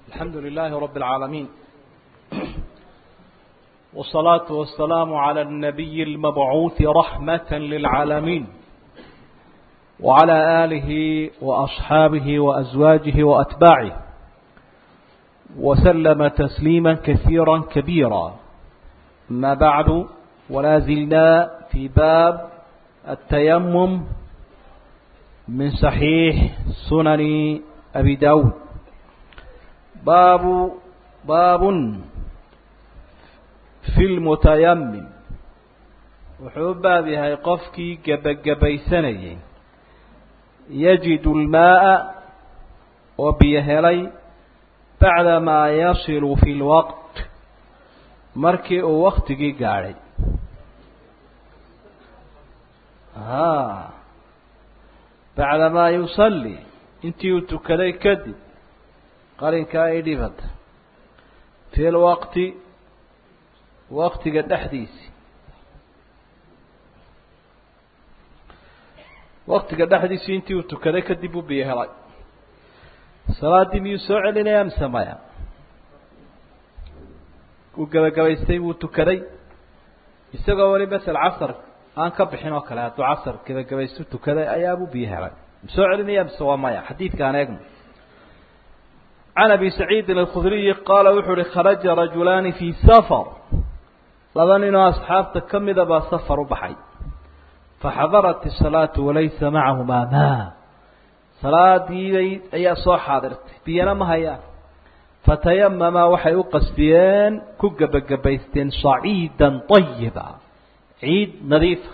الحمد لله رب العالمين والصلاة والسلام على النبي المبعوث رحمة للعالمين وعلى آله وأصحابه وأزواجه وأتباعه وسلم تسليما كثيرا كبيرا ما بعد ولا زلنا في باب التيمم من صحيح سنن أبي داود باب باب في المتيمم wuxuu u baab yahay qofkii gebagabaysanayay yajidu lmaaa oo biyo helay bacdamaa yasilu fi lwaqt markii uu waktigii gaadhay bacdamaa yusalli intii uu tukaday kadib qarinkaa i dhibada fi lwaqti waktiga dhexdiisi waktiga dhexdiisii intii uu tukaday kadib uu biyo helay salaaddii miyuu soo celinaya mise maya uu gebagabaystay wuu tukaday isagoo weli masel casar aan ka bixin oo kale hadduu casar gebagabaystu tukaday ayaabuu biyo helay soo celinaya mise waa maya xadiidkaan eegno can abi saciidin alkhudriyi qaala wuxuu uhi kharaja rajulaani fii safar laba ninoo asxaabta ka mida baa safar u baxay faxadarat isalaatu walaysa macahumaa maa salaadiibay ayaa soo xaadirtay biyana ma hayaan fatayamamaa waxay u qasdiyeen ku gebagabaysteen saciidan ayiba ciid nadiifa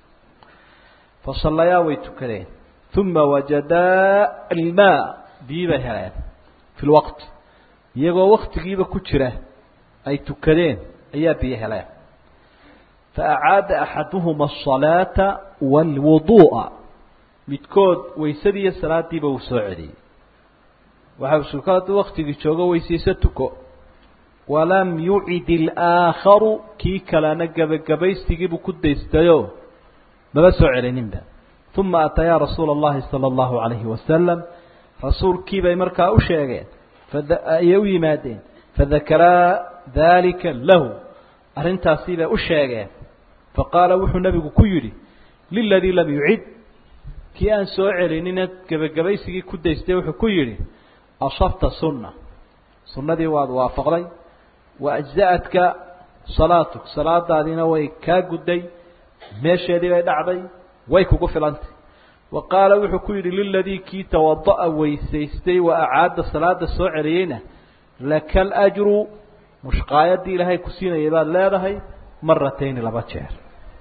fasallayaa way tukadeen uma wajadaa almaa biyi bay heleen fi lwaqti iyagoo waktigiiba ku jira ay tukadeen ayaa biyo heleen faacaada axaduhuma asalaata waalwuduu'a midkood waysadii iyo salaadiiba uu soo celiyey waxa suka hadduu waktigii joogo weysayso tuko walam yucid ilaakharu kii kalena gebagabaystigiibuu ku daystayo maba soo celininba uma atayaa rasuula اllahi salى اllahu alayhi wasalam rasuulkii bay markaa u sheegeen ayay u yimaadeen fadakaraa dalika lahu arrintaasii bay u sheegeen faqaala wuxuu nebigu ku yidhi liladii lam yucid kii aan soo celinina gebagabaysigii ku daystay wuxuu ku yidhi asabta sunna sunnadii waad waafaqday wa ajza'adka salaatuk salaadaadiina way kaa gudday meesheedii bay dhacday way kugu filantay wa qaala wuxuu ku yidhi liladii kii tawada'a weysaystay wa acaada salaada soo celiyeyna laka alajru mushqaayadii ilaahay ku siinayay baad leedahay maratayni laba jeer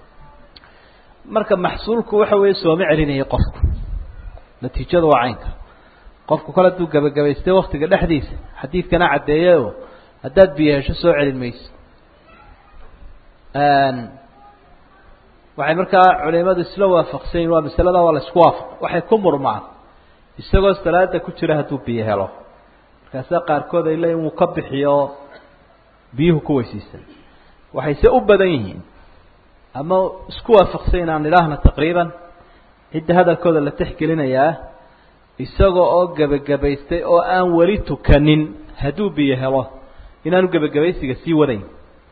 marka maxsuulku waxa weeye sooma celinayay qofku natiijada waa caynka qofku kale hadduu gebagabaystay waktiga dhexdiisa xadiidkana caddeeyayo haddaad biyo hesho soo celin mayso waxay markaa culimadu isla waafaqsan yihin waa masalada waa la isku waafaq waxay ku murmaan isagoo salaada ku jira hadduu biyo helo markaasaa qaarkood ay leeyiin wuu ka bixiyo biyuhu ku weysiisan waxayse u badan yihiin ama isku waafaqsan inaan idhaahna taqriiban cidda hadalkooda la texgelinayaa isaga oo gebagabaystay oo aan weli tukanin hadduu biyo helo inaanu gebagabaysiga sii wadayn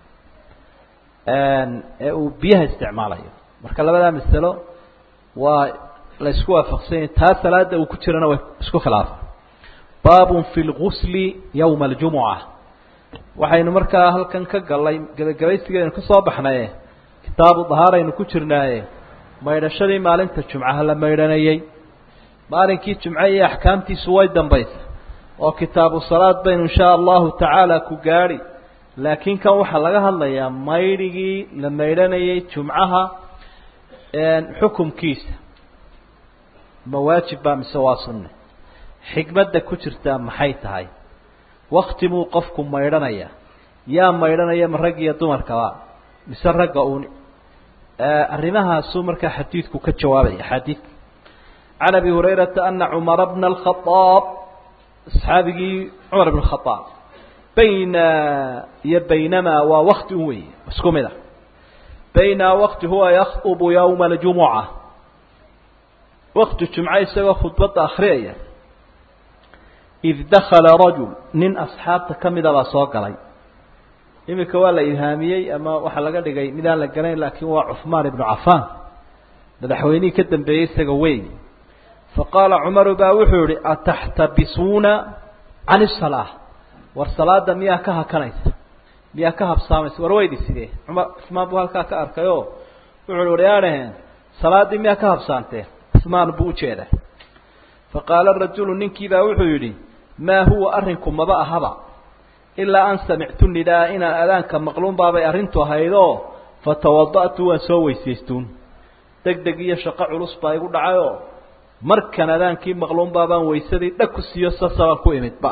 ee uu biyaha isticmaalayo marka labadaa masalo waa la isku waafaqsanya taa salaada uu ku jirana way isku khilaafan baabun fi lgusli yowma aljumuca waxaynu markaa halkan ka gallay gebagabaysigeenu ka soo baxnaye kitaabu dahaaraynu ku jirnaaye maydhashadii maalinta jumcaha la maydhanayey maalinkii jumce iyo axkaamtiisu way dambaysa oo kitaabu salaad baynu inshaa allahu tacaala ku gaadhi laakiin kan waxaa laga hadlayaa maydhigii la maydhanayay jumcaha xukumkiisa ma waajib baa mise waa sunne xikmadda ku jirtaa maxay tahay wakti buu qofku maydhanaya yaa maydhanaya ma rag iyo dumarkaba mise ragga uun arrimahaasuu markaa xadiidku ka jawaabaya axaadiidka can abi hurayrata ana cumara bna alkhaaab asxaabigii cumar bn khaaab bayna iyo baynamaa waa wakti un weeye isku mid a bayna wakti huwa yakhubu yowma aljumuca wakti jumco isagoo khudbadda akriyaya id dakala rajul nin asxaabta ka mida baa soo galay iminka waa la ilhaamiyey ama waxaa laga dhigay midaan la galayn laakiin waa cuثmaan ibnu cafaan madaxweynihii ka dambeeyey isaga wey faqaala cumaru baa wuxuu yihi ataxtabisuuna can الsalaa war salaada miyaa ka hakanaysa miyaa ka habsaamaysa war weydi sidee cumar cuثmaan buu halkaa ka arkay o wuxu hi waryaadhaheen salaaddii miyaa ka habsaanteen cuثmaan buu ujeeda faqaala rajulu ninkii baa wuxuu yidhi maa huwa arrinku maba ahaba ilaa an samictu nidaa inaan adaanka maqluun baabay arrintu ahaydoo fatawada'tu waan soo weysaystuun deg deg iyo shaqo culus baa igu dhacayoo markan adaankii maqluun baabaan waysadii dhag ku siiyo sasabaan ku imidba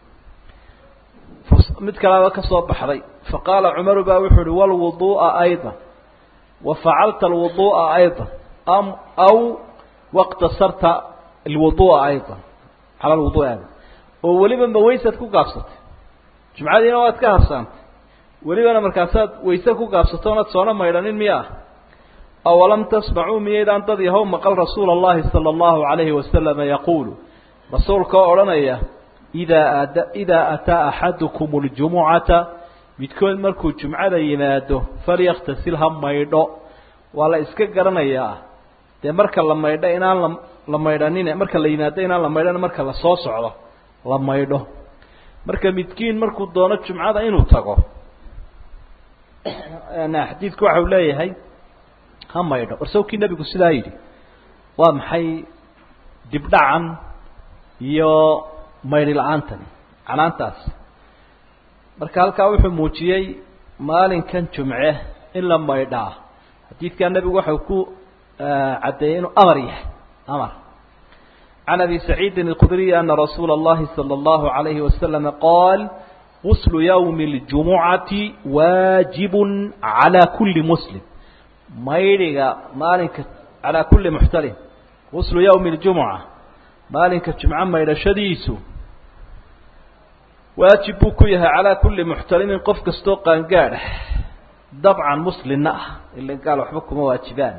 mid kalaaba ka soo baxday faqaala cumaru baa wuxuu uhi walwuduu'a ayضa wa facalta alwuduu'a ayضa am aw waqtasarta alwuduu'a ayضa cala alwuduu'i ayضa oo weliba ma waysaad ku gaabsatay jumcadiina waad ka habsaantay welibana markaasaad wayse ku gaabsato oonad soona maydhanin miya awalam tasmacuu miyaydaan dad yahow maqal rasuula allahi sala allahu calayhi wasalama yaquulu rasuulka oo odhanaya idaa ad idaa ataa axadukum ljumucata midkood markuu jumcada yimaado falyaktasil ha maydho waa la iska garanayaa dee marka la maydho inaan la la maydhanin marka la yimaado inaan la maydhan marka la soo socdo la maydho marka midkiin markuu doono jumcada inuu tago xadiidku waxa uu leeyahay ha maydho warsawkii nebigu sidaa yidhi waa maxay dibdhacan iyo maydhi la-aantani canaantaas marka halkaa wuxuu muujiyey maalinkan jumce in la maydhaa xadiidkaa nebigu waxau ku caddeeyey inuu amar yahay amar can abi saciidin اlkhudriy ana rasuula اllahi salى اllahu عalayhi wasalama qaal guslu ywmi اljumucati waajib calى kuli muslim maydhiga maalinka calaa kulli muxtalim guslu ywmi اljumuca maalinka jumco maydhashadiisu waajib buu ku yahay calaa kulli muxtalimin qof kastoo qaangaadh ah dabcan muslimna ah ila gaal waxba kuma waajibaan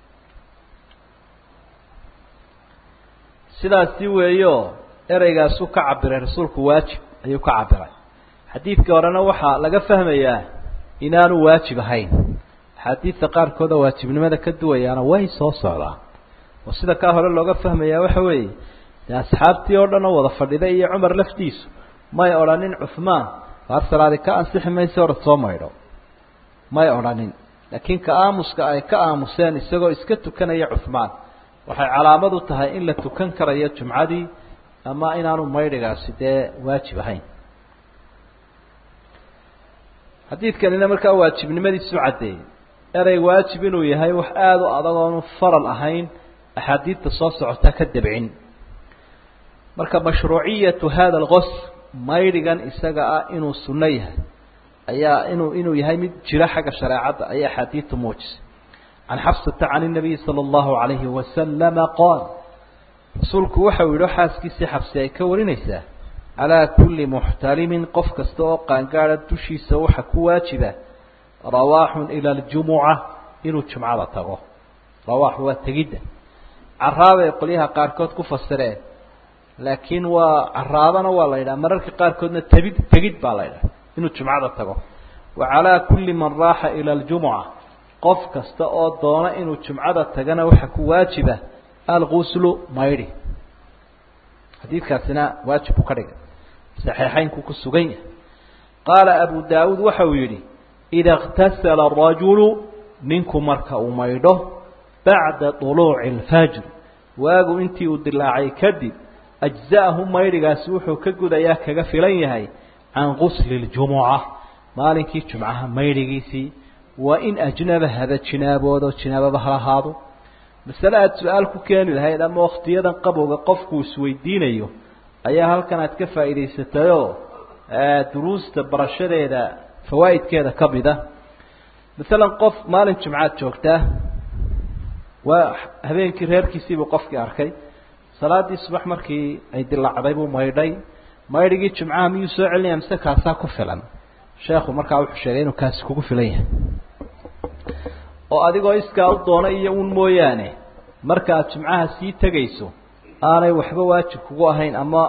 sidaasi weeyo ereygaasuu ka cabiray rasuulku waajib ayuu ka cabiray xadiidkii horena waxaa laga fahmayaa inaanu waajib ahayn axaadiidta qaarkooda waajibnimada ka duwayaana way soo socdaa oo sida kaa hore looga fahmayaa waxa weeye dee asxaabtii oo dhan oo wada fadhida iyo cumar laftiisu may odhanin cuhmaan waar salaadi ka ansixi maysa orad soo maydho may odhanin laakiin ka aamuska ay ka aamuseen isagoo iska tukanaya cuhmaan waxay calaamad u tahay in la tukan karayo jumcadii ama inaanu maydhigaasi dee waajib ahayn xadiidkanina markaa waajibnimadiisu caddeeyey erey waajib inuu yahay wax aada u adag oonu faral ahayn axaadiidta soo socotaa ka dabcin marka mashruuciyatu hada algos maydhigan isaga ah inuu sunno yahay ayaa inuu inuu yahay mid jiro xagga shareecadda ayay axaadiidtu muujisay can xafsata can الnabiyi salى اllahu عalayhi wasalama qaal rasuulku waxau yihi xaaskiisii xabsi ay ka warinaysaa calaa kulli muxtalimin qof kasta oo qaangaada dushiisa waxa ku waajiba rawaaxun ila اljumuca inuu jumcada tago rawaax waa tegidda caraabay qolyaha qaarkood ku fasireen laakiin waa caraabana waa la yidhaha mararka qaarkoodna tebid tegid baa la yidhaha inuu jumcada tago wa calaa kulli man raaxa ila اljumuca qof kasta oo doona inuu jumcada tagana waxa ku waajiba alguslu maydhi xadiidkaasina waajib buu ka dhigay saxiixaynku ku sugan yahay qaala abu daawuud waxa uu yidhi ida اktasala arajulu ninku marka uu maydho bacda طuluuci اlfajr waagu intii uu dilaacay kadib ajza'ahu maydhigaasi wuxuu ka gudayaa kaga filan yahay can gusli اljumuca maalinkii jumcaha maydhigiisii waa in ajnaba haba jinaaboodo jinaababa ha lahaado masale aada su-aal ku keeni lahayd ama waktiyadan qabowga qofku isweydiinayo ayaa halkan aad ka faa'iidaysatayoo duruusta barashadeeda fawaa'idkeeda ka mid a masalan qof maalin jumcaad joogtaa waa habeenkii reerkiisiibuu qofkii arkay salaadii subax markii ay dilaacday buu maydhay maydhigii jumcaha miyuu soo celinaya mise kaasaa ku filan sheekhu markaa wuxuu sheegay inuu kaasi kugu filan yahay oo adigoo iskaa u doona iyo un mooyaane marka aad jumcaha sii tegayso aanay waxba waajib kugu ahayn ama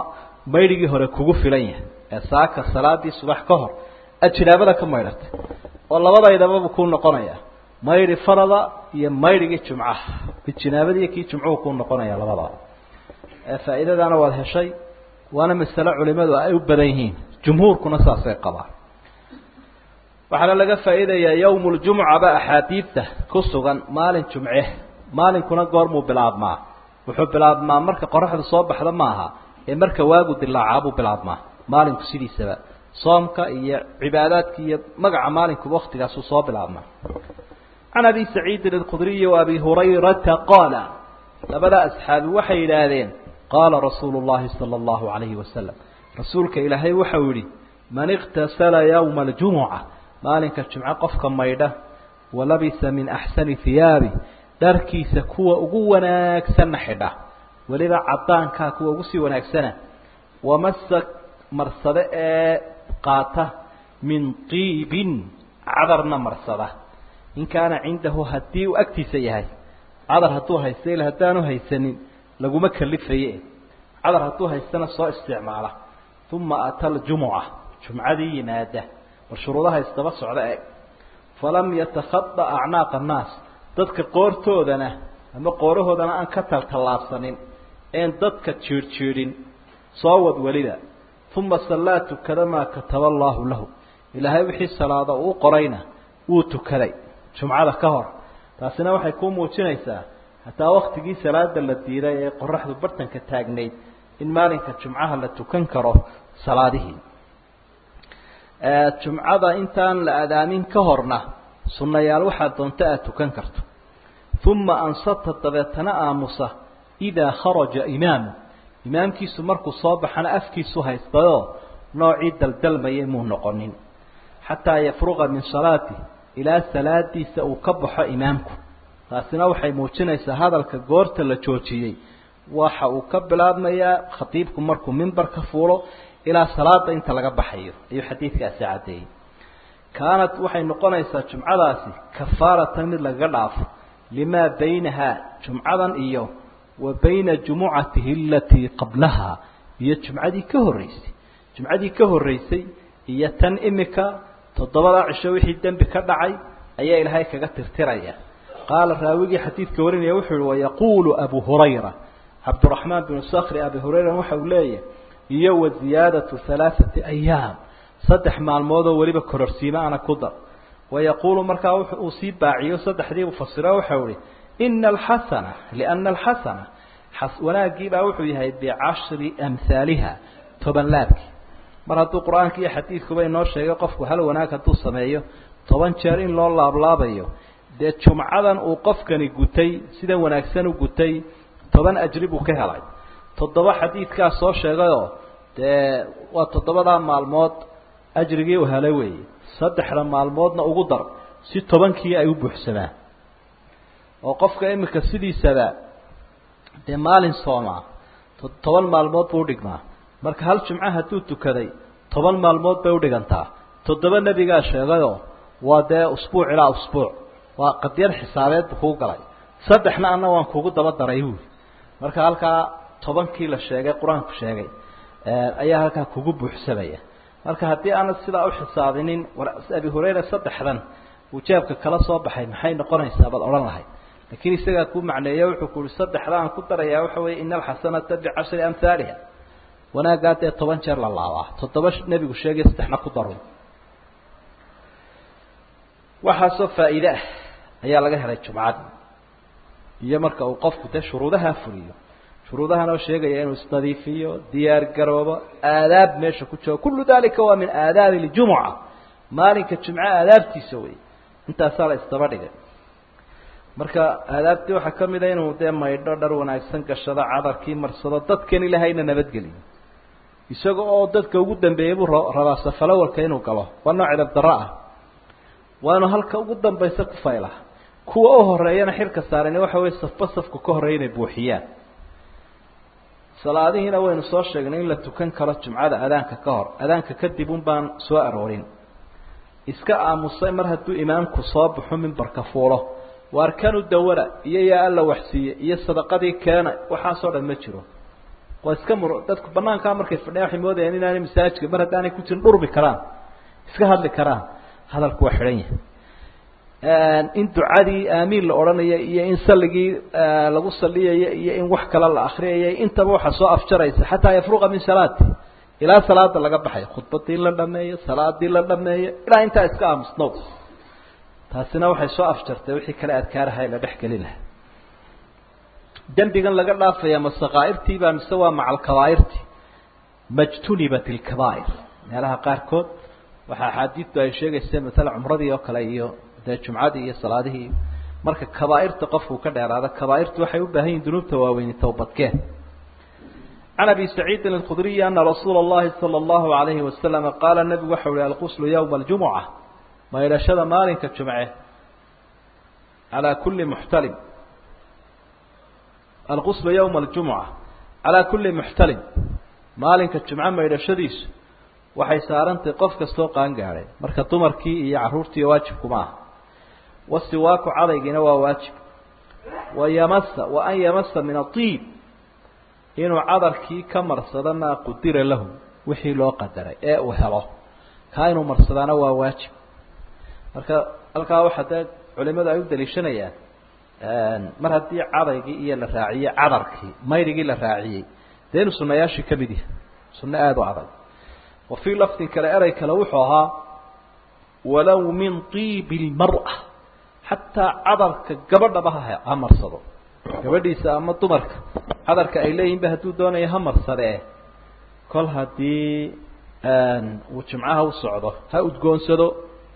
maydhigii hore kugu filan yahay ee saaka salaadii subax ka hor aad jinaabada ka maydhatay oo labadaydababa kuu noqonaya maydhi farada iyo maydhigii jumcaha mid jinaabadiiyo kii jumcuhu kuu noqonaya labadaba faa'iidadaana waad heshay waana masale culimadu ay u badan yihiin jumhuurkuna saasay qabaan waxaana laga faa'iidayaa yawm ljumuca ba axaadiidta ku sugan maalin jumce maalinkuna goormuu bilaabmaa wuxuu bilaabmaa marka qoraxdu soo baxda maaha ee marka waagu dilaacaa buu bilaabmaa maalinku sidiisaba soomka iyo cibaadaadka iyo magaca maalinkuba waktigaasuu soo bilaabmaa can abi saciidin alkhudriyi wa abi hurayrata qaala labada asxaabi waxay yidhaahdeen qaala rasuulu llahi sala allahu alayhi wasalam rasuulka ilaahay waxau yihi man iktasala yowma aljumuca maalinka jumco qofka maydha walabisa min axsani hiyaabi dharkiisa kuwa ugu wanaagsanna xidha weliba cadaankaa kuwa ugu sii wanaagsana wamasa marsade ee qaata min tiibin cadarna marsada in kaana cindahu haddii uu agtiisa yahay cadar hadduu haysta ila haddaanu haysanin laguma kalifaye cadar hadduu haystana soo isticmaala uma ata aljumuca jumcadii yimaada bal shuruudaha isdaba socda eeg falam yatakhada acnaaqa annaas dadka qoortoodana ama qoorahoodana aan ka taltallaabsanin een dadka jiirhjiidhin soo wad weliba uma sallaa tukada maa kataba allaahu lahu ilaahay wixii salaada uu qorayna wuu tukaday jumcada ka hor taasina waxay kuu muujinaysaa hataa waktigii salaada la diiday ee qoraxdu bartanka taagnayd in maalinka jumcaha la tukan karo salaadihii jumcada intaan la adaamin ka horna sunnayaal waxaa doonta aad tukan karto uma ansata dabeetana aamusa idaa kharaja imaamu imaamkiisu markuu soo baxana afkiisu haystayoo noocii daldalmayay muu noqonin xataa yafruqa min salaati ilaa salaadiisa uu ka baxo imaamku taasina waxay muujinaysaa hadalka goorta la joojiyey waxa uu ka bilaabmayaa khatiibku markuu mimbarka fuulo ilaa salaada inta laga baxayo ayuu xadiidkaasi caddeeyey kaanat waxay noqonaysaa jumcadaasi kafaaratan mid lagaga dhaafo limaa baynahaa jumcadan iyo wa bayna jumucatihi alatii qablaha iyo jumcadii ka horreysay jumcadii ka horreysay iyo tan imika toddobada cisho wixii dembi ka dhacay ayaa ilaahay kaga tirtiraya qaala raawigii xadiidka warinaya wuxuu yihi wayaquulu abu hurayra cabduraxmaan binu sakri abi hurayra waxa uu leeyahay iyo wa ziyaadatu halaaثati ayaam saddex maalmoodoo weliba kororsiima ana ku dar wayaquulu markaa uu sii baaciyo saddexdii uu fasiro waxau ihi ina alxasana liana alxasana wanaagiibaa wuxuu yahay bicashri amhaaliha toban laabkii mar hadduu qur-aanka iyo xadiidkuba inoo sheegay qofku hal wanaag hadduu sameeyo toban jeer in loo laablaabayo dee jumcadan uu qofkani gutay sidan wanaagsan u gutay toban ajri buu ka helay toddoba xadiidkaa soo sheegayoo dee waa toddobadaa maalmood ajrigii uu helay weeye saddexda maalmoodna ugu dar si tobankii ay u buuxsamaan oo qofka imika sidiisaba dee maalin soomaa toban maalmood buu udhigmaa marka hal jumco hadduu tukaday toban maalmood bay udhigantaa toddoba nebigaa sheegayoo waa dee usbuuc ilaa usbuuc waa qadyar xisaabeed buu kuu galay saddexna anna waan kugu daba daray buuli marka halkaa tobankii la sheegay qur-aanku sheegay ayaa halkaa kugu buuxsamaya marka haddii aanad sidaa uxisaabinin abi hurayra saddexdan uu jeebka kala soo baxay maxay noqonaysaa baad odhan lahayd laakiin isagaa kuu macneeye wuxuu ku uhi saddexda aan ku darayaa waxa weeye ina alxasanata bicashri amhaaliha wanaaggaa dee toban jeer la laabaa toddoba nebigu sheegay saddexna ku daro waxaasoo faa'iide ah ayaa laga helay jumcada iyo marka uu qofku dee shuruudaha fuliyo shuruudahan oo sheegaya inuu isnadiifiyo diyaar garoobo aadaab meesha ku joogo kullu dalika waa min aadaabi ljumuca maalinka jumco aadaabtiisa wey intaasaa la isdaba dhigay marka aadaabtii waxaa ka mid a inuu dee maydho dhar wanaagsan gashado cadarkii marsado dadkan ilaahayna nabadgeliyo isaga oo dadka ugu dambeeyey buu rabaa safalawalka inuu galo waa nooc edab darro ah waa inuu halka ugu dambaysa ku fayla kuwa u horeeyana xilka saarani waxa weye safba safku ka horreeya inay buuxiyaan salaadihiina waynu soo sheegnay in la tukan karo jumcada adaanka ka hor adaanka kadib un baan soo aroorin iska aamusay mar hadduu imaamku soo baxo mimbarka fuulo waa arkanu dawara iyo yaa alla waxsiiye iyo sadaqadii keena waxaasoo dhan ma jiro waa iska mur dadku banaankaa markay fadhiyaan waxay moodayaan inaanay masaajidka mar haddaanay ku jirin dhurmi karaan iska hadli karaan hadalku waa xidhan yahay in ducadii aamiin la odhanayo iyo in salligii lagu saliyayo iyo in wax kale la akriyayo intaba waxaa soo afjaraysa xataa yafruqa min salaati ilaa salaada laga baxayo khudbadii la dhameeyo salaadii la dhameeyo ilaa intaa iska aamusnow taasina waxay soo afjartay wixii kale adkaaraha la dhex gelin lahaa dembigan laga dhaafaya ma sakaairtii baa mise waa maca alkabaa'irti majtunibat ilkabaa'ir meelaha qaarkood waxaa axaadiidtu ay sheegaysa masala cumradii oo kale iyo dee jumcadii iyo salaadihii marka kabaa'irta qofku ka dheeraada kabaa'irtu waxay u baahan yihin dunuubta waaweyni towbadkeen can abi saciidin alkhudriyi ana rasuula اllahi salى اllahu alayhi wasalama qaala nebigu waxa uhi alquslu yowma aljumuca maydhashada maalinka jumce calaa kuli muxtalim alquslu yowma aljumuca calaa kuli muxtalim maalinka jumco maydhashadiisu waxay saarantahay qof kastoo qaan gaadhay marka dumarkii iyo carruurtii waajibkuma aha wasiwaaku cadaygiina waa waajib wa yamasa wa an yamasa min aiib inuu cadarkii ka marsado maa qudira lahu wixii loo qadaray ee uu helo kaa inuu marsadaana waa waajib marka halkaa waxaa dee culimadu ay u daliishanayaan mar haddii cadaygii iyo la raaciyey cadarkii mayrigii la raaciyey dee inuu sunayaashii ka mid yahay sunno aada u adag wa fii lafdin kale erey kale wuxuu ahaa walow min tiibi lmar'a xataa cadarka gabadhaba ha ha marsado gabadhiisa ama dumarka cadarka ay leeyihinba hadduu doonayo ha marsadee kol haddii uu jimcaha u socdo ha udgoonsado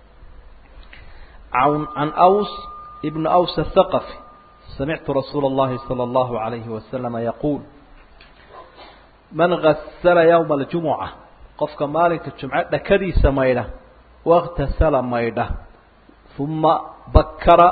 can aws ibn aws athaqafi samictu rasuula اllahi salى اllahu alayhi wasalama yaquul man gasala yowma aljumuca qofka maalinka jumco dhakadiisa maydha wakhtasala maydha uma bakara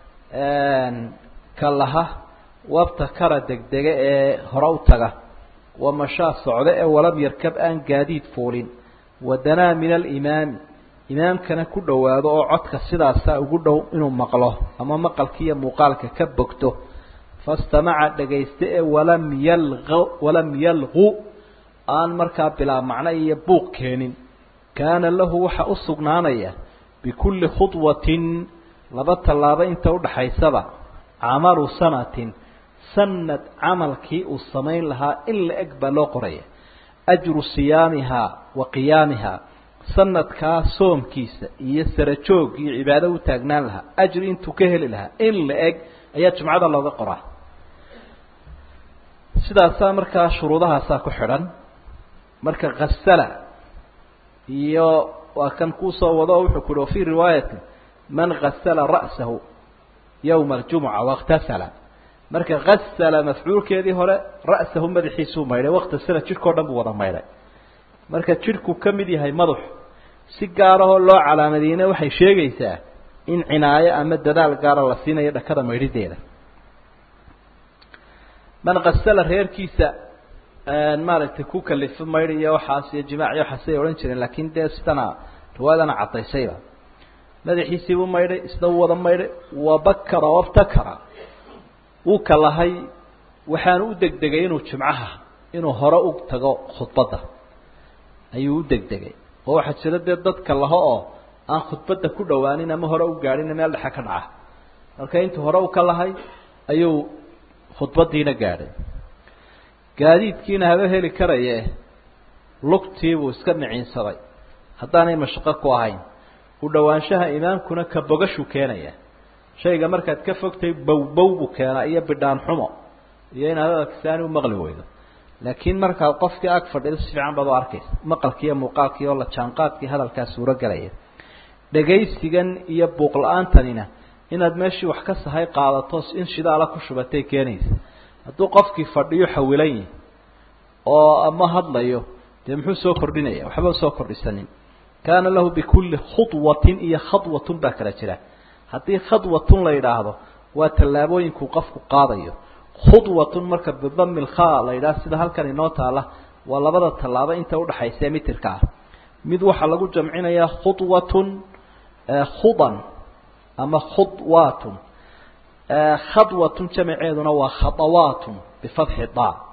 kalaha wabtakara degdega ee hore u taga wamashaa socda ee walam yarkab aan gaadiid fuulin wadanaa min alimaami imaamkana ku dhowaado oo codka sidaasaa ugu dhow inuu maqlo ama maqalkiiyo muuqaalka ka bogto fastamaca dhagaysta ee walam yalq walam yalqu aan markaa bilaa macno iyo buuq keenin kaana lahu waxa u sugnaanaya bikulli khudwatin laba tallaabo inta udhaxaysaba camalu sanatin sanad camalkii uu samayn lahaa in la eg baa loo qoraya ajru siyaamihaa wa qiyaamihaa sanadkaa soomkiisa iyo sarajoog iyo cibaado u taagnaan lahaa ajri intuu ka heli lahaa in la eg ayaa jumcada looga qoraa sidaasaa markaa shuruudahaasaa ku xidhan marka kasala iyo waa kan kuusoo wado wuxuu ku uhi wafii riwaayatin man gasala ra'sahu yowma aljumuca waاktasala marka gasala mafcuulkeedii hore ra'sahu madaxiisuu maydhay wakhtasala jidhkao dhan buu wada maydhay marka jidhku ka mid yahay madaxu si gaarahoo loo calaamadiyeyna waxay sheegaysaa in cinaayo ama dadaal gaara la siinayo dhakada maydhideeda man kasala reerkiisa maaragtay ku kalifo maydh iyo waxaas iyo jimaac iyo waxaasay odhan jireen laakiin dee sidana riwaayadana caddaysayba madaxiisiibuu maydhay isna wuu wada maydhay wabakara wabtakara wuu kalahay waxaanu u degdegay inuu jimcaha inuu hore u tago khudbadda ayuu u degdegay oo waxaa jira dee dadka laho oo aan khudbadda ku dhawaanin ama hore u gaadhin meel dhexe ka dhaca marka intuu hore u ka lahay ayuu khudbaddiina gaadhay gaadiidkiina haba heli karaye lugtiibuu iska miciinsaday haddaanay mashaqo ku ahayn u dhowaanshaha imaamkuna ka bogashuu keenaya shayga markaad ka fogtay bowbow buu keenaa iyo bidhaan xumo iyo inaad hadalkisaani u maqli weydo laakiin markaad qofkii ag fadhido si fiican baad u arkaysa maqalkii iyo muuqaalkii oo la jaanqaadkii hadalkaa suuro galaya dhagaysigan iyo buuq la-aantanina inaad meeshii wax ka sahay qaadato in shidaala ku shubatay keenaysa hadduu qofkii fadhiyo xawilan yihi oo ama hadlayo dee muxuu soo kordhinaya waxba soo kordhisanin kaana lahu bikulli khudwatin iyo khadwatun baa kala jira haddii khadwatun la yidhaahdo waa tallaabooyinkuu qofku qaadayo khudwatun marka bidami lkha la yidhaha sida halkan inoo taala waa labada tallaabo inta udhaxaysa mitirka ah mid waxaa lagu jamcinayaa khudwatun khudan ama khudwaatun khadwatun jamaceeduna waa khadawaatun bifatxi da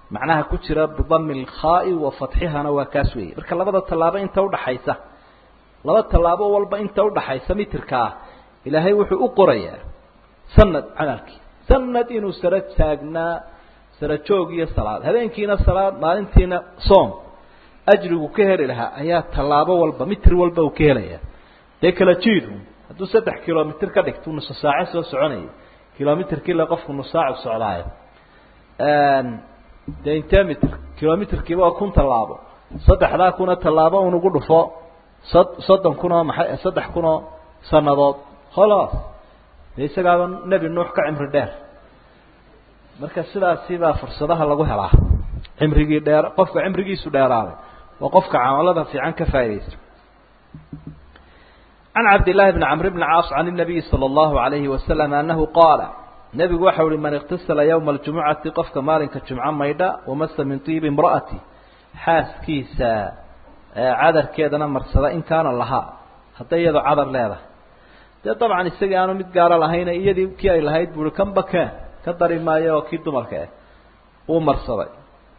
macnaha ku jira bidami lkhaai wa fatxihana waa kaas weeye marka labada tallaabo inta udhaxaysa laba tallaabo walba inta udhaxaysa mitirka ah ilaahay wuxuu u qorayaa sanad camalkii sanad inuu sara taagnaa sara joog iyo salaad habeenkiina salaad maalintiina soom ajrigu ka heli lahaa ayaa tallaabo walba mitir walba uu ka helayaa dee kala jiidu hadduu saddex kilomitr ka dhigto nuso saace soo soconayay kilomitrkii le qofku nusaacu socdaayo dee intee mitr kilomitrkiiba waa kun tallaabo saddexdaa kuna tallaabo un ugu dhufo sod soddon kun oo maxay saddex kun oo sanadood holos dee isagaaba nebi nuux ka cimri dheer marka sidaasi baa fursadaha lagu helaa cimrigii dheer qofka cimrigiisu dheeraaday waa qofka camalada fiican ka faa'idaysta can cabdillahi bni camr bni caas can الnabiyi salى اllahu alayhi wasalam anahu qaala nebigu waxa uhi man iktasala ywma اljumucati qofka maalinka jumco maydha wamasa min tiibi imra'ati xaaskiisa cadarkeedana marsada in kaana lahaa hadday iyadoo cadar leedahay dee dabcan isagii aanu mid gaaro lahayna iyadii kii ay lahayd buui kan bakeen ka dari maayo oo kii dumarka ah uu marsaday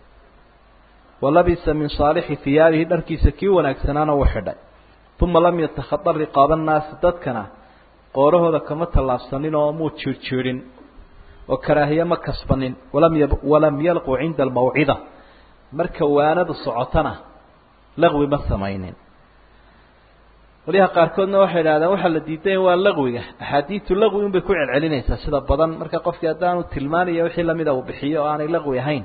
walabisa min saalixi hiyaabihi dharkiisa kii wanaagsanaana uu xidhay uma lam yatakhada riqaaba nnaasi dadkana qoorahooda kama tallaabsanin oo muu jiirjiidhin oo karaahiye ma kasbanin walam y walam yalqu cinda almawcida marka waanadu socotana laqwi ma samaynin qolyaha qaarkoodna waxay idhahdeen waxaa la diiday waa laqwiga axaadiitu laqwi un bay ku celcelinaysaa sida badan marka qofkii haddaanu tilmaanaya wixii lamida uu bixiyo oo aanay laqwi ahayn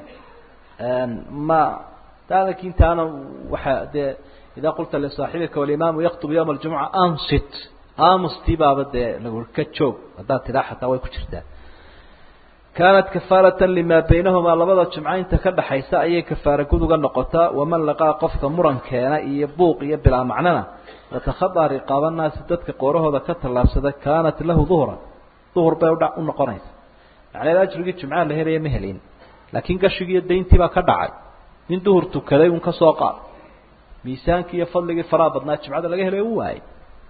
ma lakintaana waxa dee idaa qulta lisaaxibika walimaamu yaktubu yawma aljumuca ansit amustii baaba dee lagu ka joog haddaad tidhaa xataa way ku jirtaa kaanat kafaaratan limaa baynahumaa labada jumco inta ka dhaxaysa ayay kafaara gud uga noqotaa waman laqaa qofka murankeena iyo buuq iyo bilaa macnana watakhadaa riqaaba naasi dadka qoorahooda ka tallaabsada kaanat lahu duhran duhur bay udha u noqonaysa macneed ajrigii jumcaha la helaya ma helin laakiin gashigii iyo dayntii baa ka dhacay nin duhur tukaday un ka soo qaad miisaankii iyo fadligii faraha badnaa jimcada laga helay u waayay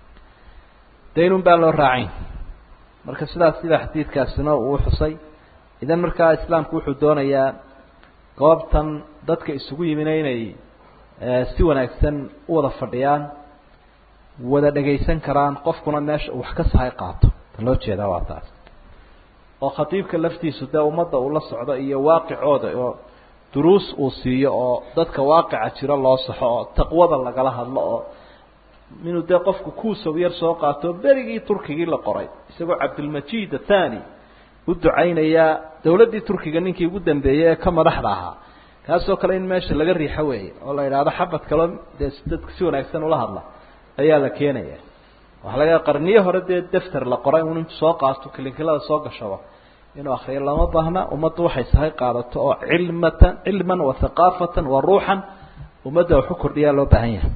daynun baan loo raacayn marka sidaas sida xadiidkaasina uu xusay idan markaa islaamku wuxuu doonayaa goobtan dadka isugu yimina inay si wanaagsan u wada fadhiyaan wada dhagaysan karaan qofkuna meesha uu wax ka sahay qaato ta loo jeedaa waa taas oo khatiibka laftiisu dee ummadda uu la socdo iyo waaqicooda oo duruus uu siiyo oo dadka waaqica jiro loo saxo oo taqwada lagala hadlo oo inuu dee qofku kuusow yar soo qaato berigii turkigii la qoray isagoo cabdilmajid athani u ducaynayaa dawladdii turkiga ninkii ugu dambeeyey ee ka madaxda ahaa kaasoo kale in meesha laga riixo weeye oo la idhaahdo xabad kaloo dee dadka si wanaagsan ula hadla ayaa la keenaya waxaa laga qarniye hore dee defter la qoray un intu soo qaato kilinkilada soo gashaba inuu akriyo lama baahna ummaddu waxay sahay qaadato oo cilmatan cilman wa haqaafatan wa ruuxan ummadda waxu kordhiyaa loo baahan yahay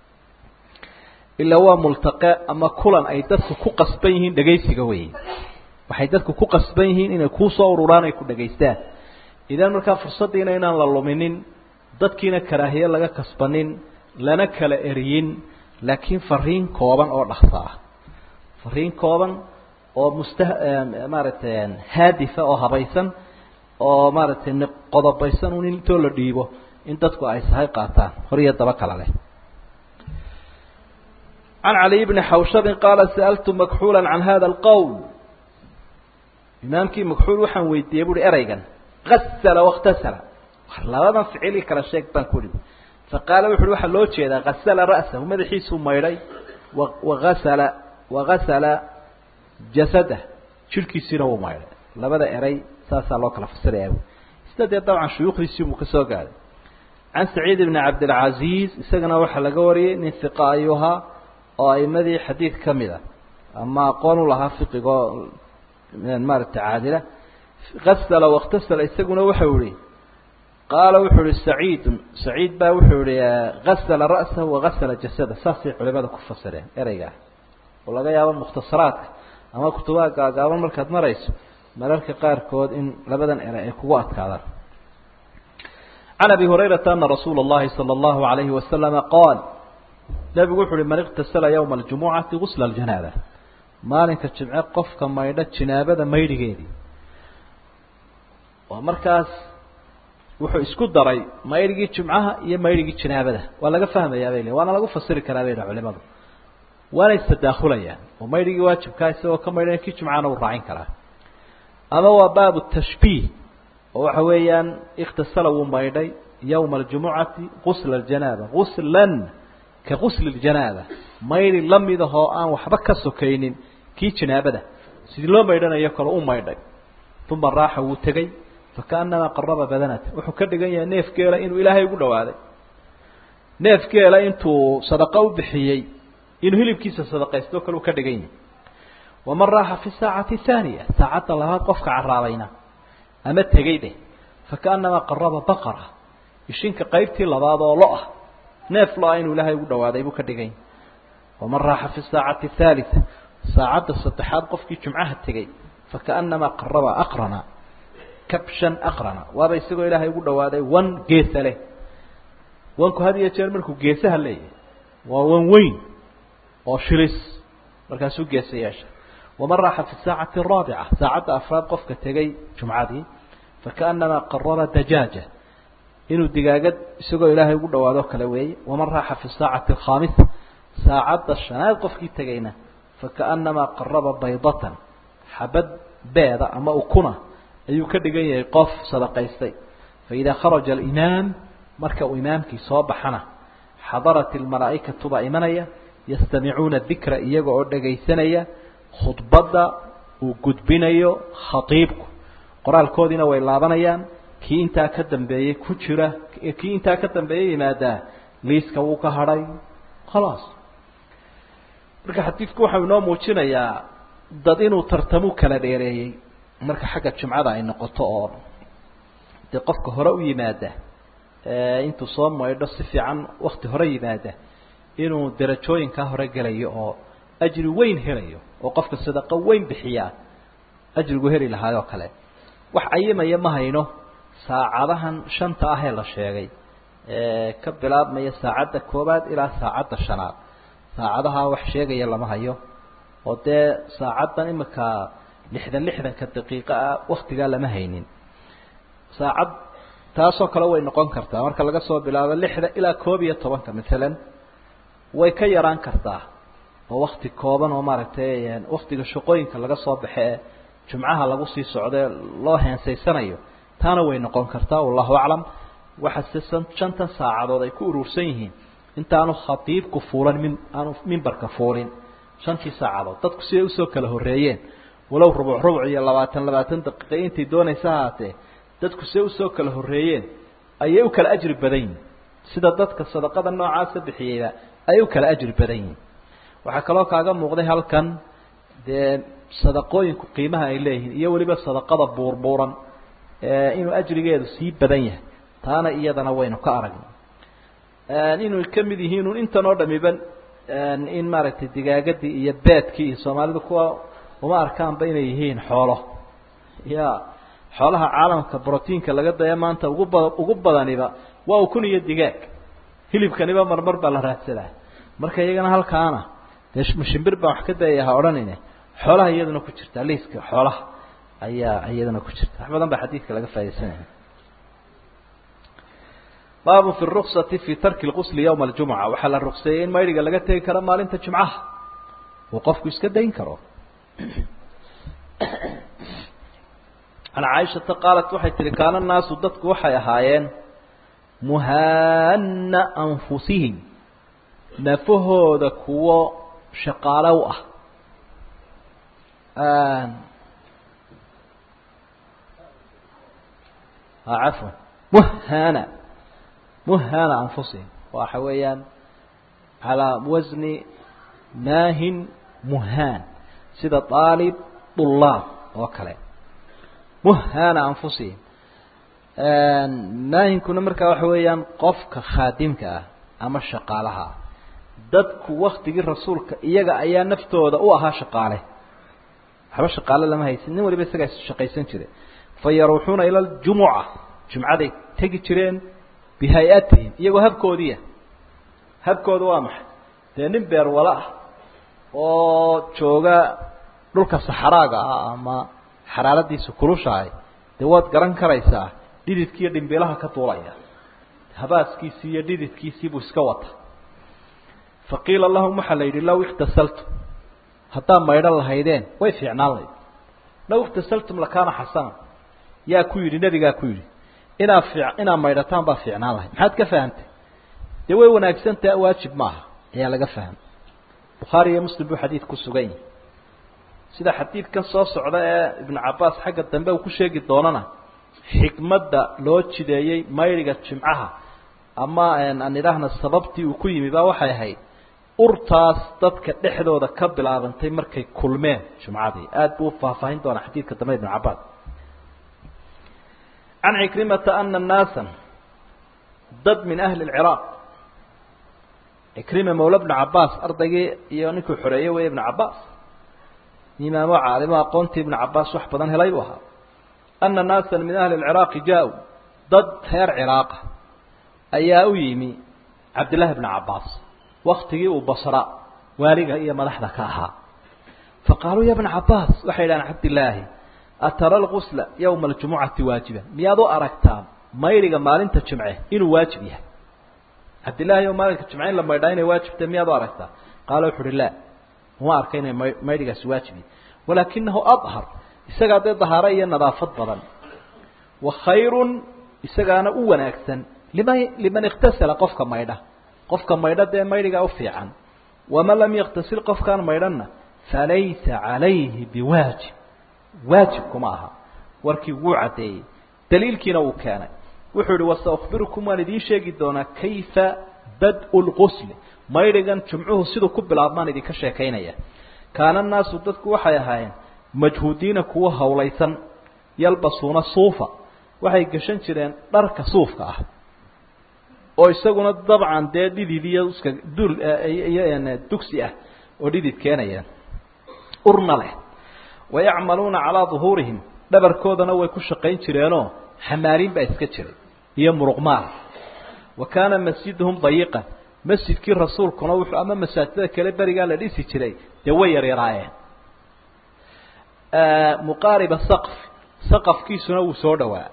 ilaa waa multaqe ama kulan ay dadku ku qasban yihiin dhegaysiga weeye waxay dadku ku qasban yihiin inay kuusoo ururaan ay ku dhagaystaan idan markaa fursaddiina inaan la luminin dadkiina karaahiye laga kasbanin lana kala eriyin laakiin fariin kooban oo dhaksa ah fariin kooban oo musta maaragtay haadifa oo habaysan oo maaragtay qodobaysan un intoo la dhiibo in dadku ay sahay qaataan hor iyo daba kala leh can caliy bni xawshabin qaala sa'altu makxuula can hada alqowl imaamkii makxuul waxaan weydiiyey buuhi ereygan gasala wakhtasala labadan ficili kala sheeg baan ku ihi faqaala wuxu uhi waxaa loo jeedaa gasala ra'sahu madaxiisuu maydhay waasala wagasala jasadah jidhkiisiina wuu maydhay labada eray saasaa loo kala fasiraya sida dee dabcan shuyuukhdiisii buu ka soo gaaday can saciid bni cabdilcaziiz isagana waxaa laga wariyey nin hiqa ayuu ahaa oo aimadii xadiid ka mid a ama aqoon u lahaa fiqigoo maaragtay caadila gasala wakhtasala isaguna waxau ihi qaala wuxuu ihi saciidun saciid baa wuxuu ihi gasala ra'sahu wagasala jasada saasay culimada ku fasireen ereygaa oo laga yaabo mukhtasaraadka ama kutubaha gaagaaban markaad marayso mararka qaarkood in labadan erey ay kugu adkaadaan can abi hurayrata ana rasuula اllahi salى اllahu alayhi wasalama qaal nebigu wuxu uhi man iktasala yowma aljumucati gusla aljanaaba maalinka jimce qofka maydho jinaabada maydhigeedii oo markaas wuxuu isku daray maydhigii jumcaha iyo maydhigii janaabada waa laga fahmayaa bay le waana lagu fasiri karaa bay culimadu waanay tadaakulayaan oo maydhigii waajibkaa isagoo ka maydhanya kii jumcahana uu raacin karaa ama waa baabu tashbiih oo waxa weeyaan ikhtasala wuu maydhay yowma aljumucati gusla aljanaaba guslan ka gusli ljanaaba maydhi lamid ahoo aan waxba ka sokaynin kii janaabada sidii loo maydhanayo kale u maydhay uma raaxa wuu tegey fakaanamaa qaraba badanata wuxuu ka dhigan yahay neef geela inuu ilaahay ugu dhawaaday neef geela intuu sadaqo u bixiyey inuu hilibkiisa sadaqaysto kale uu ka dhigan yahay waman raaxa fi saacati haaniya saacadda labaad qofka caraabayna ama tegey dheh fakaanamaa qaraba baqara ishinka qaybtii labaad oo lo ah neef lo-a inuu ilaahay ugu dhawaaday buu ka dhigan yahay waman raaxa fi saacati haalita saacadda saddexaad qofkii jumcaha tegey fakaanamaa qaraba aqrana kabshan aqrana waaba isagoo ilaahay ugu dhawaaday wan geesa leh wanku had iyo jeer markuu geesaha leeyahay waa wan weyn oo shilis markaasuu geesa yeesha waman raaxa fi saacati araabica saacadda afraad qofka tegey jumcadii fakaanamaa qaraba dajaaja inuu digaagad isagoo ilaahay ugu dhawaado kale weeye waman raaxa fi saacati alkhaamisa saacadda shanaad qofkii tegayna fakaanamaa qaraba baydatan xabad beeda ama ukuna ayuu ka dhigan yahay qof sadaqaystay faidaa kharaja alimaam marka uu imaamkii soo baxana xadarat ilmalaa'ikatu baa imanaya yastamicuuna dikra iyaga oo dhegaysanaya khudbadda uu gudbinayo khatiibku qoraalkoodiina way laabanayaan kii intaa ka dambeeyey ku jira kii intaa ka dambeeyey yimaadaa liiska wuu ka hadhay khalaas marka xadiidku waxau inoo muujinayaa dad inuu tartamu kala dheereeyey marka xagga jumcada ay noqoto oo dee qofka hore u yimaada intuu soo maydho si fiican wakti hore yimaada inuu darajooyinkaa hore gelayo oo ajri weyn helayo oo qofka sadaqo weyn bixiyaa ajrigu heli lahaayoo kale wax ayimaya ma hayno saacadahan shanta ah ee la sheegay ka bilaabmaya saacadda koowaad ilaa saacadda shanaad saacadaha wax sheegaya lama hayo oo dee saacaddan imika lixdan lixdanka daqiiqa ah waktigaa lama haynin saacad taasoo kale way noqon kartaa marka laga soo bilaabo lixda ilaa koob iyo tobanka maalan way ka yaraan kartaa oo wakti kooban oo maaragtay waktiga shaqooyinka laga soo baxe ee jumcaha lagu sii socdee loo heensaysanayo taana way noqon kartaa wallahu aclam waxaase shantan saacadood ay ku urursan yihiin intaanu khatiibku fuulan min aanu mimbarka fuulin shantii saacadood dadku siday usoo kala horreeyeen walow rubuc rubuc iyo labaatan labaatan daqiiqa intay doonaysa ahaatee dadku siday usoo kala horreeyeen ayay u kala ajri badan yihin sida dadka sadaqada noocaasa bixiyeyba ayay u kala ajri badan yihin waxaa kaloo kaaga muuqday halkan dee sadaqooyinku qiimaha ay leeyihiin iyo weliba sadaqada buurbuuran inuu ajrigeedu sii badan yahay taana iyadana waynu ka aragnay inuu ka mid yihiin un intan oo dhamiba in maaragtay digaagadii iyo beedkii iyo soomaalidu kuwa uma arkaanba inay yihiin xoolo ya xoolaha caalamka brotiinka laga daya maanta ugu bada ugu badaniba waa ukun iyo digaag hilibkaniba marmar baa la raadsadaa marka iyagana halkaana dee shimbir baan wax ka dayaya ha odhanine xoolaha iyaduna ku jirta liiska xoolaha ayaa iyaduna ku jirta wax badan baa xadiidka laga faa'idaysanaya baabu fi ruksati fi tarki lqusli yowma aljumca waxaa la rukseeyey in maydiga laga tegi karo maalinta jumcaha uu qofku iska dayn karo can caaishata qaalat waxay tihi kaana naasu dadku waxay ahaayeen muhaana anfusihim nafahooda kuwo shaqaalo u ah cafwan muhana muhana anfusihim waxa weeyaan calaa wasni maahin muhaan sida aalib dulaab oo kale muhana anfusihim maahinkuna markaa waxa weeyaan qofka khaadimka ah ama shaqaalaha dadku waktigii rasuulka iyaga ayaa naftooda u ahaa shaqaale waxba shaqaale lama haysin nin waliba isagaa shaqaysan jire fa yaruuxuuna ila ljumuca jumcaday tegi jireen bihay-atihim iyagoo habkoodiia habkooda waa maxay dee nin beer wala ah oo jooga dhulka saxaraaga ah ama xaraaradiisu kulushahay dee waad garan karaysaa dhididkii iyo dhimbilaha ka duulaya habaaskiisii iyo dhididkiisii buu iska wata faqiila lahum waxaa la yidhi low ixtasaltum haddaad maydhan lahaydeen way fiicnaan layd low ixtasaltum lakaana xasana yaa ku yidhi nebigaa ku yidhi inaad fii inaad maydhataan baa fiicnaan lahayd maxaad ka fahamtay dee way wanaagsantaha waajib maaha ayaa laga fahmay bukhaari iyo muslim buu xadiid ku sugan yahay sida xadiidkan soo socda ee ibnu cabbaas xagga dambe uu ku sheegi doonana xikmadda loo jideeyey mayriga jimcaha ama aan idhaahna sababtii uu ku yimi baa waxay ahayd urtaas dadka dhexdooda ka bilaabantay markay kulmeen jumcadii aada buu faahfaahin doonaa xadiidka dambe ibnu cabbaas can cikrimata ana naasan dad min ahli lciraaq cikrima mawla bnu cabbaas ardaygii iyo ninkuu xoreeyey wey ibnu cabbaas imaamo caalimo aqoontii ibnu cabbaas wax badan helay buu ahaa ana naasan min ahli lciraaqi jaa-u dad reer ciraaqa ayaa u yimi cabdillahi bnu cabbaas waktigii uu basra waaliga iyo madaxda ka ahaa faqaaluu ya bna cabbaas waxay yidhahdeen cabdillaahi atara lgusla yowma aljumucati waajiba miyaad u aragtaa mayriga maalinta jimce inuu waajib yahay cabdillahi o maalinka jimce in la maydhaa inay waajibtay miyaad u aragtaa qaala wuxu uhi la uma arka inay ma maydhigaasi waajib yahay walaakinahu adhar isagaa dee dahaaro iyo nadaafad badan wa khayrun isagaana u wanaagsan liman liman ikhtasala qofka maydha qofka maydha dee maydhigaa u fiican waman lam yaktasil qofkaan maydhanna falaysa calayhi biwaajib waajib kuma aha warkii wuu caddeeyey daliilkiina wuu keenay wuxuu yihi wasaukbirukum waan idiin sheegi doonaa kayfa bad-u lqusli maydhigan jumcuhu siduu ku bilaabmaan idinka sheekaynaya kaana naasu dadku waxay ahaayeen majhuudiina kuwa hawlaysan yalbasuuna suufa waxay gashan jireen dharka suufka ah oo isaguna dabcan dee dhidid iyo uska dul iyo dugsi ah oo dhidid keenaya urna leh wayacmaluuna calaa duhuurihim dhabarkoodana way ku shaqayn jireenoo xamaaliin baa iska jiray iyo muruqmaal wa kaana masjiduhum dayiqan masjidkii rasuulkuna wuxuu ama masaajidada kale berigaa la dhisi jiray dee way yaryaraayeen muqaariba saqf saqafkiisuna wuu soo dhowaa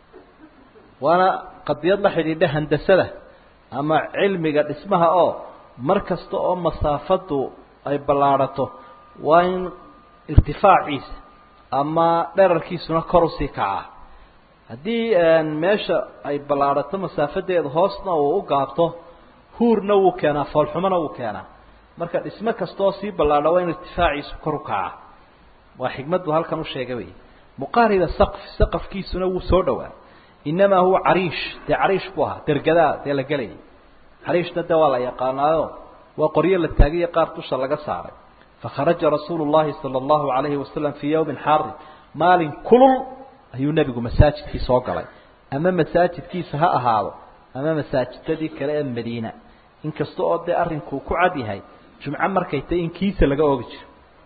waana qadiyad la xidhiidha handasada ama cilmiga dhismaha oo mar kasta oo masaafadu ay ballaadhato waa in irtifaaciisa ama dherarkiisuna kor usii kacaa haddii meesha ay ballaadhato masaafadeeda hoosna uu u gaabto huurna wuu keenaa foolxumona wuu keenaa marka dhismo kastaoo sii ballaadha waa in irtifaaciisu kor u kacaa waa xikmaddu halkan u sheegay wey muqaariba saqf saqafkiisuna wuu soo dhowaa inamaa huwa cariish dee cariish buu ahaa dergadaa dee la gelayay cariishna dee waa la yaqaanaayo waa qoryo la taagiyo qaar dusha laga saaray fakharaja rasuulu llahi sala allahu alayhi wasalam fii yowmin xaarin maalin kulul ayuu nebigu masaajidkii soo galay ama masaajidkiisa ha ahaado ama masaajidadii kale ee madiina inkasta oo dee arrinkuu ku cad yahay jumco markay tahy in kiisa laga oogi jiro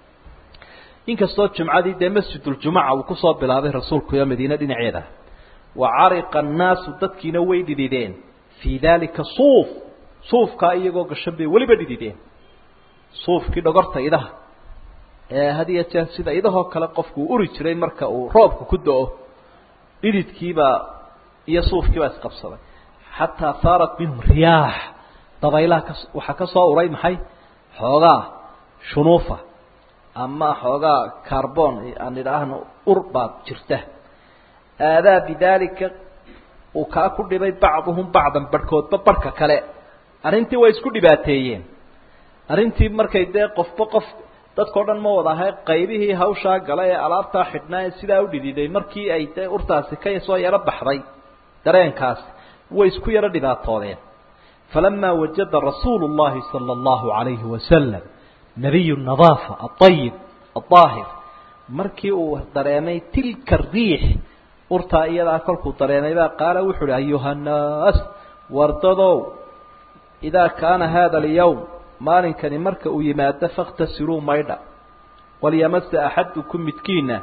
inkastoo jumcadii dee masjiduljumuca uu kusoo bilaabay rasuulku iyo madiine dhinaceeda wa cariqa annaasu dadkiina way dhidideen fii daalika suuf suufkaa iyagoo gashan bay weliba dhidideen suufkii dhogorta idaha ee had iyo jeer sida idahoo kale qofku uu uri jiray marka uu roobka ku do-o dhididkiibaa iyo suufkiibaa isqabsaday xataa saarat minhum riyaax dabaylaha ka waxaa ka soo uray maxay xoogaa shunuufa ama xoogaa carbon aan idhaahno ur baad jirta aadaa bidaalika uu kaa ku dhibay bacduhum bacdan barhkoodba barhka kale arrintii way isku dhibaateeyeen arrintii markay dee qofba qof dadkao dhan ma wada ahay qaybihii hawshaa gala ee alaabtaa xidhnaa ee sidaa u dhididay markii ay dee urtaasi ka soo yaro baxday dareenkaasi way isku yaro dhibaatoodeen falamaa wajada rasuulu llahi sala allahu alayhi wasalam nabiyu nadaafa aayib adaahir markii uu dareemay tilka riix urtaa iyadaa kolkuu dareemay baa qaala wuxu uhi ayuha nnaas wardadow idaa kaana hada alyawm maalinkani marka uu yimaado fakhtasiluu maydha walyamase axadukum midkiina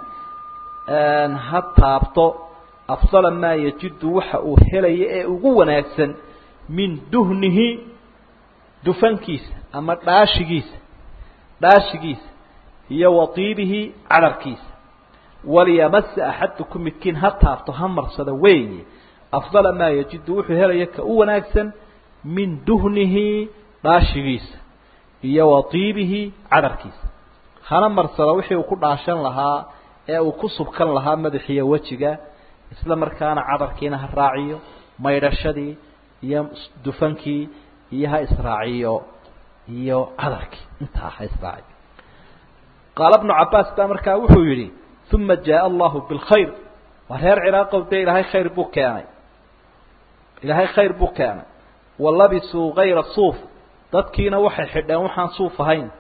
ha taabto afdala maa yajidu waxa uu helaya ee ugu wanaagsan min duhnihi dufankiisa ama dhaashigiisa dhaashigiisa iyo watiibihi cadharkiisa walyamasa axadukum midkiin ha taabto ha marsada weeye afdala maa yajidu wuxuu helaya ka u wanaagsan min duhnihi dhaashigiisa iyo wa tiibihi cadarkiisa hana marsada wixii uu ku dhaashan lahaa ee uu ku subkan lahaa madaxiiyo wejiga isla markaana cadarkiina ha raaciyo maydhashadii iyo dufankii iyo ha israaciyo iyo cadarkii intaa ha israaciyo qaala bnu cabaas baa markaa wuxuu yidhi uma jaaa allahu bilkhayr waa reer ciraaqow dee ilaahay khayr buu keenay ilaahay khayr buu keenay walabisuu kayra suuf dadkiina waxay xidheen waxaan suuf ahayn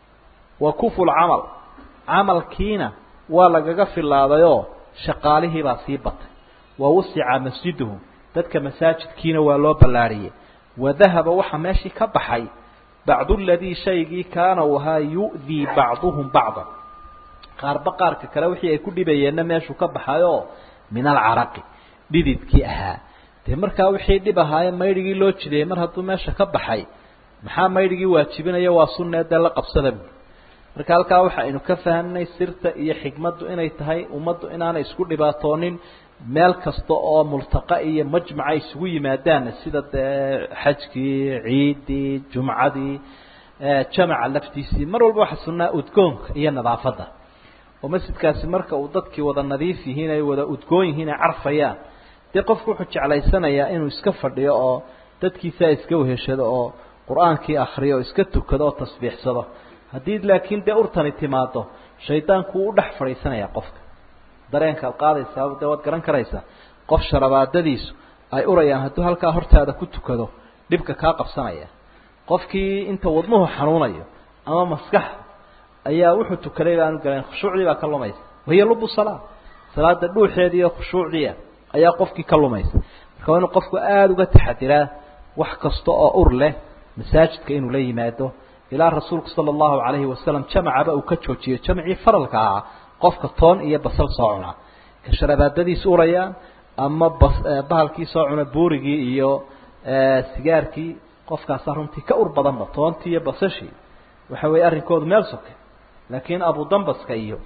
wa kufu lcamal camalkiina waa lagaga filaadayoo shaqaalihiibaa sii batay wa wusica masjiduhu dadka masaajidkiina waa loo ballaariyey wadahaba waxaa meeshii ka baxay bacdu ladii shaygii kaana uu ahaa yu'dii bacduhum bacda qaarba qaarka kale wixii ay ku dhibayeenna meeshuu ka baxayoo min alcaraqi dhididkii ahaa dee markaa wixii dhib ahaaye maydhigii loo jideeyey mar hadduu meesha ka baxay maxaa maydhigii waajibinaya waa sunnee dee la qabsada bu marka halkaa waxa aynu ka fahamnay sirta iyo xikmaddu inay tahay ummaddu inaanay isku dhibaatoonin meel kasta oo multaqa iyo majmaca isugu yimaadaan sida dee xajkii ciidii jumcadii jamaca laftiisii mar walba waxa sunnaa udgoonka iyo nadaafadda oo masjidkaasi marka uu dadkii wada nadiif yihiin ay wada udgoon yihiin ay carfayaan dee qofku wuxuu jeclaysanayaa inuu iska fadhiyo oo dadkiisaa iska weheshado oo qur-aankii akriyo oo iska tukado oo tasbiixsado haddii laakiin dee urtani timaado shaydaanku wuu u dhex fadhiisanayaa qofka dareenkaad qaadaysaa dee waad garan karaysaa qof sharabaadadiisu ay urayaan hadduu halkaa hortaada ku tukado dhibka kaa qabsanaya qofkii inta wadnuhu xanuunayo ama maskaxda ayaa wuxuu tukaday baanu galayn khushuucdii baa ka lumaysa wahiya lubu salaa salaada dhuuxeedii iyo khushuucdiia ayaa qofkii ka lumaysa marka waa inuu qofku aada uga taxadiraa wax kasta oo ur leh masaajidka inuu la yimaado ilaa rasuulku sala allahu calayhi wasalam jamacaba uu ka joojiyey jamcii faralka ahaa qofka toon iyo basal soo cunaa ka sharabaadadiis urayaan ama bas bahalkii soo cuna buurigii iyo sigaarkii qofkaasaa runtii ka ur badanba toontii iyo basashii waxa weeye arrinkoodu meel soke laakiin abudambaska iyo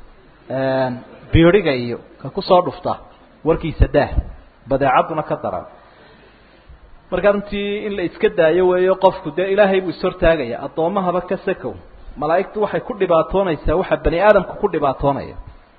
biiriga iyo ka kusoo dhufta warkiisa daah badeecadduna ka daran marka runtii in la iska daayo weeyo qofku dee ilaahay buu ishortaagaya addoommahaba ka sakow malaa'igtu waxay ku dhibaatoonaysaa waxa bani aadamku ku dhibaatoonaya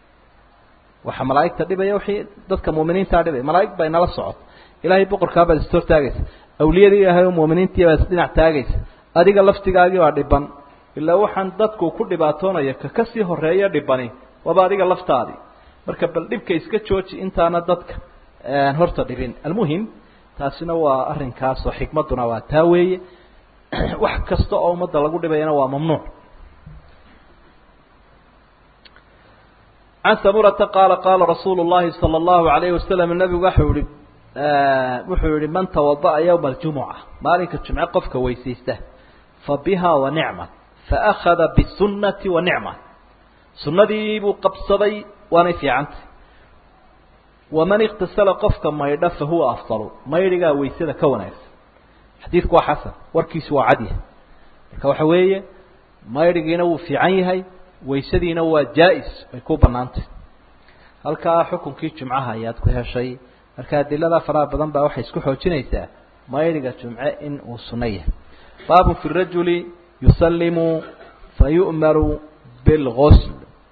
waxa malaa'igta dhibaya wixii dadka mu'miniintaa dhibaya malaa'ig bay nala socod ilaahay boqorkaa baad ishortaagaysa awliyadii ilaahay oo mu'miniintii baad isdhinac taagaysa adiga laftigaagii baa dhiban ilaa waxaan dadku ku dhibaatoonaya ka kasii horeeya dhibani waaba adiga laftaadii marka bal dhibka iska jooji intaana dadka horta dhibin almuhim taasina waa arrinkaas oo xikmadduna waa taa weeye wax kasta oo ummadda lagu dhibayana waa mamnuuc can samurata qaala qaala rasuulu llahi sala allahu alayhi wasalam nabigu waxau yihi wuxuu yihi man tawada'a yowma aljumuca maalinka jumce qofka weysaysta fa biha wa nicma faأkhada bالsunati wa nicma sunadii buu qabsaday waanay fiicantay waman iktasala qofka maydha fahuwa afdalu maydhigaa weysada ka wanaagsan xadiidku waa xasan warkiisu waa cadyahay marka waxa weeye maydhigiina wuu fiican yahay weysadiina waa jaa-is ay ku banaantay halkaa xukunkii jumcaha ayaad ku heshay marka adilada faraha badan baa waxay isku xoojinaysaa maydhiga jumce in uu sunno yahay baabun fi rajuli yusalimu fayu'maru bilgusl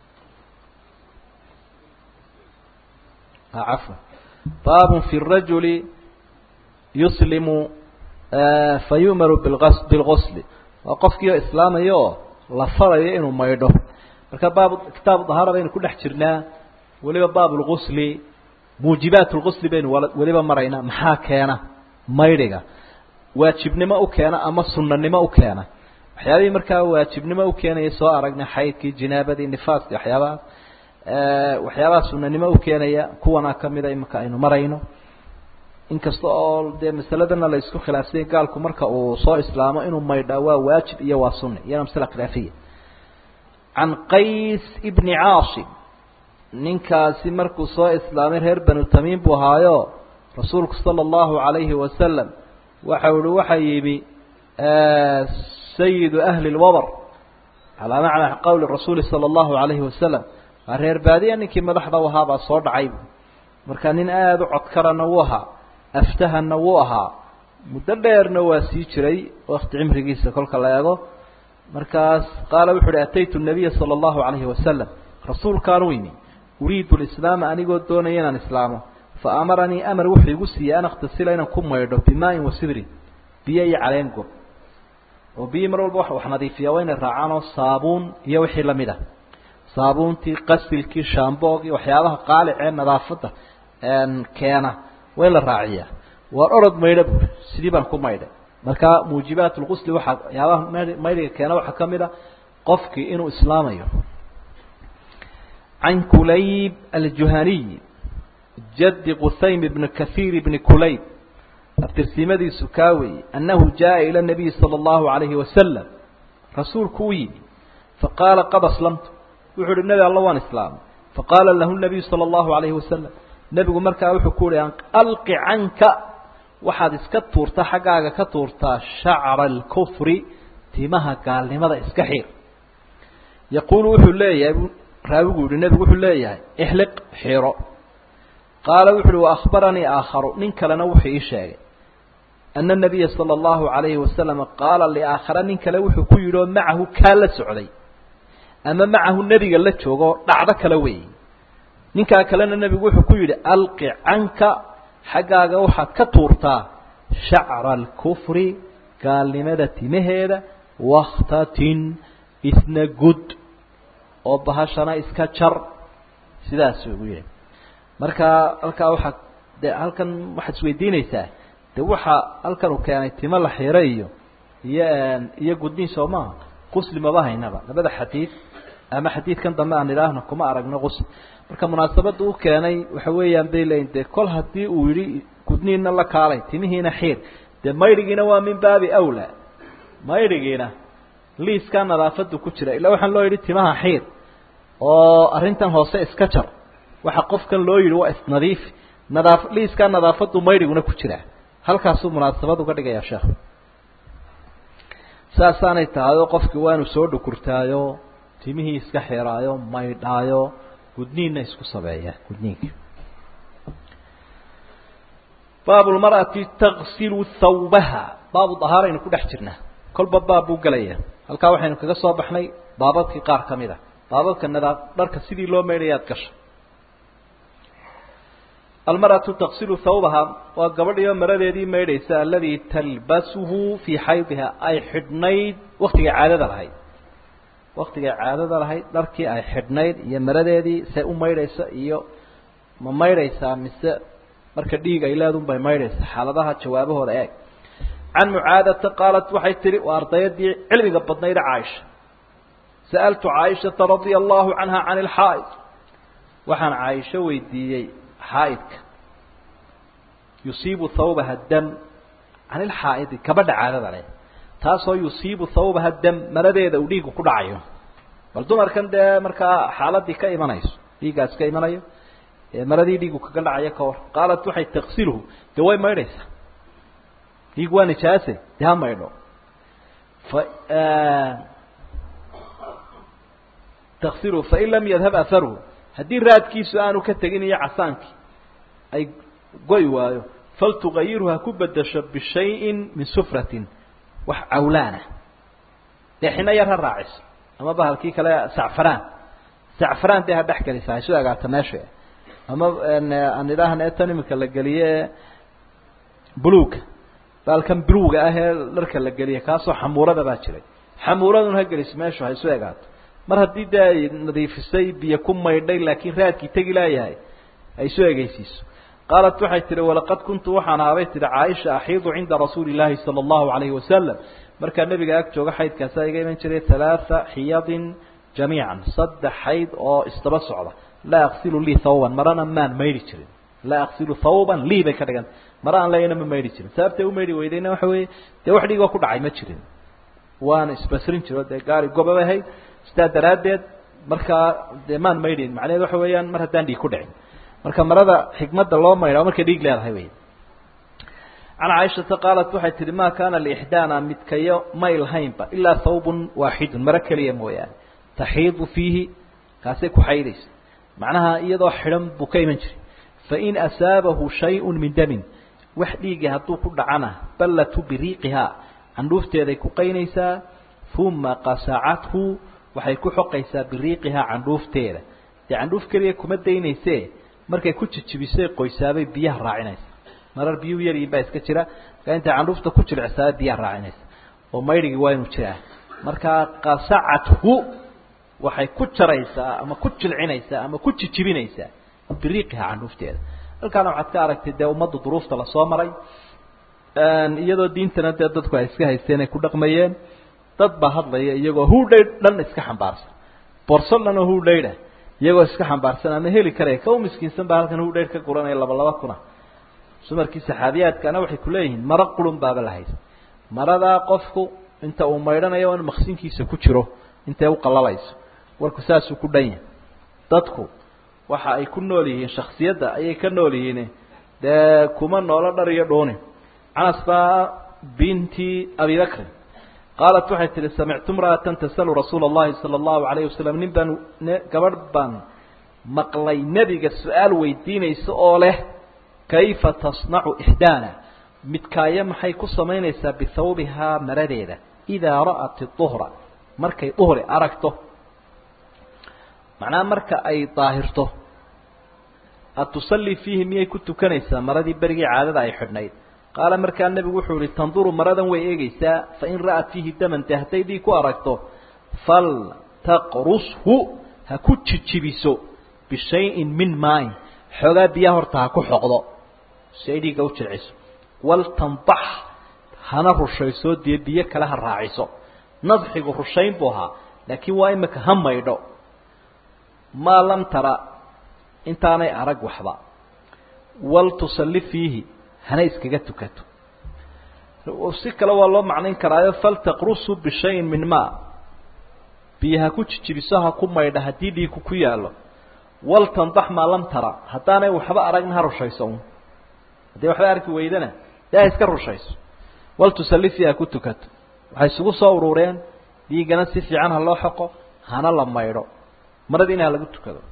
cafwan baabun fi rajuli yuslimu fayu'maru bilgas bilgusli waa qofkii oo islaamaya oo la farayo inuu maydho marka baab kitaabu dahaara baynu ku dhex jirnaa weliba baab lgusli muujibaat lgusli baynu weliba maraynaa maxaa keena maydhiga waajibnimo u keena ama sunanimo u keena waxyaabihii markaa waajibnimo u keenaya soo aragnay xaydkii jinaabadii nifaaskii waxyaabahaas waxyaabaha sunanimo u keenaya kuwana kamida imika aynu marayno inkasta oo dee masaladana la isku khilaafsanya gaalku marka uu soo islaamo inuu maydhaa waa waajib iyo waa sunni iyana masala khilaafiya can qays ibni caasim ninkaasi markuu soo islaamay reer banu tamiim buu ahaayo rasuulku sala allahu calayhi wasalam waxau ihi waxa yimi sayidu ahli lwabr calaa macna qowli rasuuli sala allahu alayhi wasalam waa reer baadiya ninkii madaxda u ahaa baa soo dhacay marka nin aada u codkarana wuu ahaa aftahana wuu ahaa muddo dheerna waa sii jiray wakti cimrigiisa kolka la eego markaas qaala wuxu uhi ataytu nabiya sala allahu calayhi wasalam rasuulkaan u imi uriidu lislaama anigoo doonaya inaan islaamo fa amaranii amar wuxuu igu siiyey an akhtasila inaan ku maydho bimaain wa sidrin biyo iyo caleen gob oo biyi mar walba wax nadiifiya waa inay raacaan oo saabuun iyo wixii lamid ah saabuuntii qasilkii shaamboogii waxyaabaha qaalicee nadaafadda keena waa in la raaciyaa waar orod maydho buuri sidii baan ku maydhay marka muujibaat lqusli waxaa waxyaabaha maydhiga keena waxaa ka mid a qofkii inuu islaamayo can kulayb aljuhaniy jadi qusaym bni kahiir bni kulayb aftirsiimadiisu kaa weeye annahu jaءa ilى الnabiyi salى اllahu عalayhi wasalam rasuulku u yimi faqaala qad aslamtu wuxuu uhi nebi alla waan islaamay faqaala lahu nabiyu salى اllahu عalayhi wasalam nebigu markaa wuxuu ku uhi alqi canka waxaad iska tuurtaa xaggaaga ka tuurtaa shacra اlkufri timaha gaalnimada iska xiir yaquulu wuxuu leeyahay raawigu yihi nebigu wuxuu leeyahay ixliq xiro qaala wuxu uhi waahbaranii aakharu nin kalena wuxuu ii sheegay ana nabiya sala allahu calayhi wasalam qaala liaakhara nin kale wuxuu ku yidhi oo macahu kaa la socday ama macahu nebiga la joogo dhacdo kale weeye ninkaa kalena nebigu wuxuu ku yidhi alqi canka xaggaaga waxaad ka tuurtaa shacra alkufri gaalnimada timaheeda wakhtatin isna gud oo bahashana iska jar sidaasuu ugu yidhi marka halkaa waxaa de halkan waxaad isweydiinaysaa de waxa halkan uu keenay timo la xiro iyo iyo iyo gudniin soo maaha qusli maba haynaba labada xadiid ama xadiidkan dambe aan idhaahno kuma aragno qusli marka munaasabadda u keenay waxa weeyaan bay leeyiin de kol haddii uu yidhi gudniinna la kaalay timihiina xiir dee maydhigiina waa min baabi awla maydhigiina liiskaa nadaafadu ku jira ilaa waxaan loo yidhi timaha xiir oo arrintan hoose iska jar waxa qofkan loo yidhi waa isnadiif nadaaf liiskaa nadaafadu maydhiguna ku jira halkaasuu munaasabad uga dhigayaa sheekh saasaanay tahay oo qofkii waa inuu soo dhukurtaayo timihii iska xiraayo maydhaayo gudniinna isku sabeeya gudniinka baabu lmar'ati taksilu thawbaha baabu dahaaraynu ku dhex jirnaa kolba baab buu gelaya halkaa waxaynu kaga soo baxnay baababkii qaar ka mid a baababka nadaa dharka sidii loo maydhayaad gasha almarأaةu taksilu hawbaha waa gabadhiyo maradeedii maydhaysa aladii talbasuhu fii xaydiha ay xidhnayd waktigay caadada lahayd waktigay caadada lahayd dharkii ay xidhnayd iyo maradeedii say u maydhaysa iyo ma maydhaysaa mise marka dhiig ay leedun bay maydhaysa xaaladaha jawaabahooda eeg can mucaadata qaalat waxay tihi waa ardayadii cilmiga badnayda caaisha sa'altu caaishata radia allahu canha can ilxaa'id waxaan caaisho weydiiyey xaaidka yusiibu thawbaha dam can ilxaa'idi kabadha caadada leh taasoo yusiibu thawbaha dam maradeeda uu dhiigu ku dhacayo bal dumarkan dee markaa xaaladii ka imanayso dhiiggaas ka imanayo maradii dhiigu kaga dhacayo ka hor qaalat waxay taksiluhu dee way maydhaysaa dhiig waa nijaase dee ha maydho fa taksiluhu fain lam yadhab aharuhu haddii raadkiisu aanu ka tegin iyo casaankii ay goy waayo faltugayirhu ha ku bedasho bishayin min sufratin wax cawlaana dee xino yar ha raaciso ama bahalkii kale sacfaraan sacfaraan dee ha dhex gelisa haysu agaata meesha ama aan idhaahna tan iminka la geliye buluga baalkan buluga ah ee dharka la geliye kaasoo xamuurada baa jiray xamuuradun ha geliso meeshu haysu egaato mar haddii dee ay nadiifisay biyo ku maydhay laakiin raadkii tegi laayahay ay soo egeysiiso qaalat waxay tihi walaqad kuntu waxaan ahaabay tihi caaisha axiidu cinda rasuuli llaahi sala allahu alayhi wasalam markaa nebiga ag jooga xaydkaasaa iga iman jiray halaatha xiyadin jamiican saddex xayd oo isdaba socda laa aksilu lii thawban marana maan maydhi jirin laa aksilu thawban lii bay ka dhiganta mara aan leeyana ma maydhi jirin sababtay u maydhi weydayna waxa weeye dee wax dhiigoo ku dhacay ma jirin waana isbasrin jiro dee gaari gobaba ahayd sidaa daraaddeed markaa dee maan maydhin macnaheed waxa weeyaan mar haddaan dhiig ku dhicin marka marada xikmadda loo maydha markay dhiig leedahay wey can caaishata qaalat waxay tihi ma kaana liixdaana midkayo may lahaynba ilaa thawbun waaxidun maro keliya mooyaane taxiidu fiihi kaasay ku xaydaysa macnaha iyadoo xidhan buu ka iman jiray fain asaabahu shayun min damin wax dhiigi hadduu ku dhacana ballatu biriiqihaa candhuufteeday ku qaynaysaa uma qasacathu waxay ku xoqaysaa biriiqihaa candhuufteeda dee candhuuf keliya kuma daynayse markay ku jijibisay qoysaabay biyaha raacinaysa marar biyuu yaryiin baa iska jira markaa intay candhuufta ku jilicsaabay biyaha raacinaysa oo maydhigii waa inuu jiraa markaa qasacathu waxay ku jaraysaa ama ku jilcinaysaa ama ku jijibinaysaa biriiqihaa candhuufteeda halkaana waxaad ka aragtay dee ummadda duruufta lasoo maray iyadoo diintana dee dadku ay iska haysteen ay ku dhaqmayeen dad baa hadlaya iyagoo hudhay dhan iska xambaarsan borso dhan oo hudhaydha iyagoo iska xambaarsan ama heli karaya ka u miskiinsan baa halkan hudhaydh ka guranaya laba laba kuna sumarkii saxaabiyaadkana waxay kuleeyihiin maro qurun baaba la haysa maradaa qofku inta uu maydhanayo in maqsinkiisa ku jiro intay u qalalayso warku saasuu ku dhan yahay dadku waxa ay ku nool yihiin shaksiyadda ayay ka nool yihiin dee kuma noolo dhar iyo dhuuni canas baa binti abi bakrin qaalat waxay tihi samictu mra'atan tasalu rasuula اllahi salى اllahu alayh wasalam nin baan gabadh baan maqlay nebiga su-aal weydiinaysa oo leh kayfa tasnacu ixdaana midkaayo maxay ku samaynaysaa bihawbihaa maradeeda idaa ra'at duhra markay duhri aragto macnaha marka ay daahirto atusallii fiihi miyay ku tukanaysaa maradii berigii caadada ay xidhnayd qaala markaa nebigu wuxuu yihi tanduru maradan way eegeysaa fain ra'at fiihi daman dee hadday dhiig ku aragto fal taqrushu ha ku jijibiso bishayin min maain xoogaa biyaha horta ha ku xoqdo si ay dhiigga u jilciso waltandax hana rushayso dee biyo kale ha raaciso nadxigu rushayn buu ahaa laakiin waa imika ha maydho maa lam tara intaanay arag waxba wal tusalli fiihi hana iskaga tukato si kale waa loo macnayn karaayo faltaqrusu bishayin min maa biyo ha ku jijibiso ha ku maydha haddii dhiiku ku yaallo waltandax maa lam tara haddaanay waxba aragna ha rushayso un haddii waxba arki weydana dee ha iska rushayso wal tusalli fiihi ha ku tukato waxay isugu soo urureen dhiiggana si fiican ha loo xoqo hana la maydho maradiina ha lagu tukado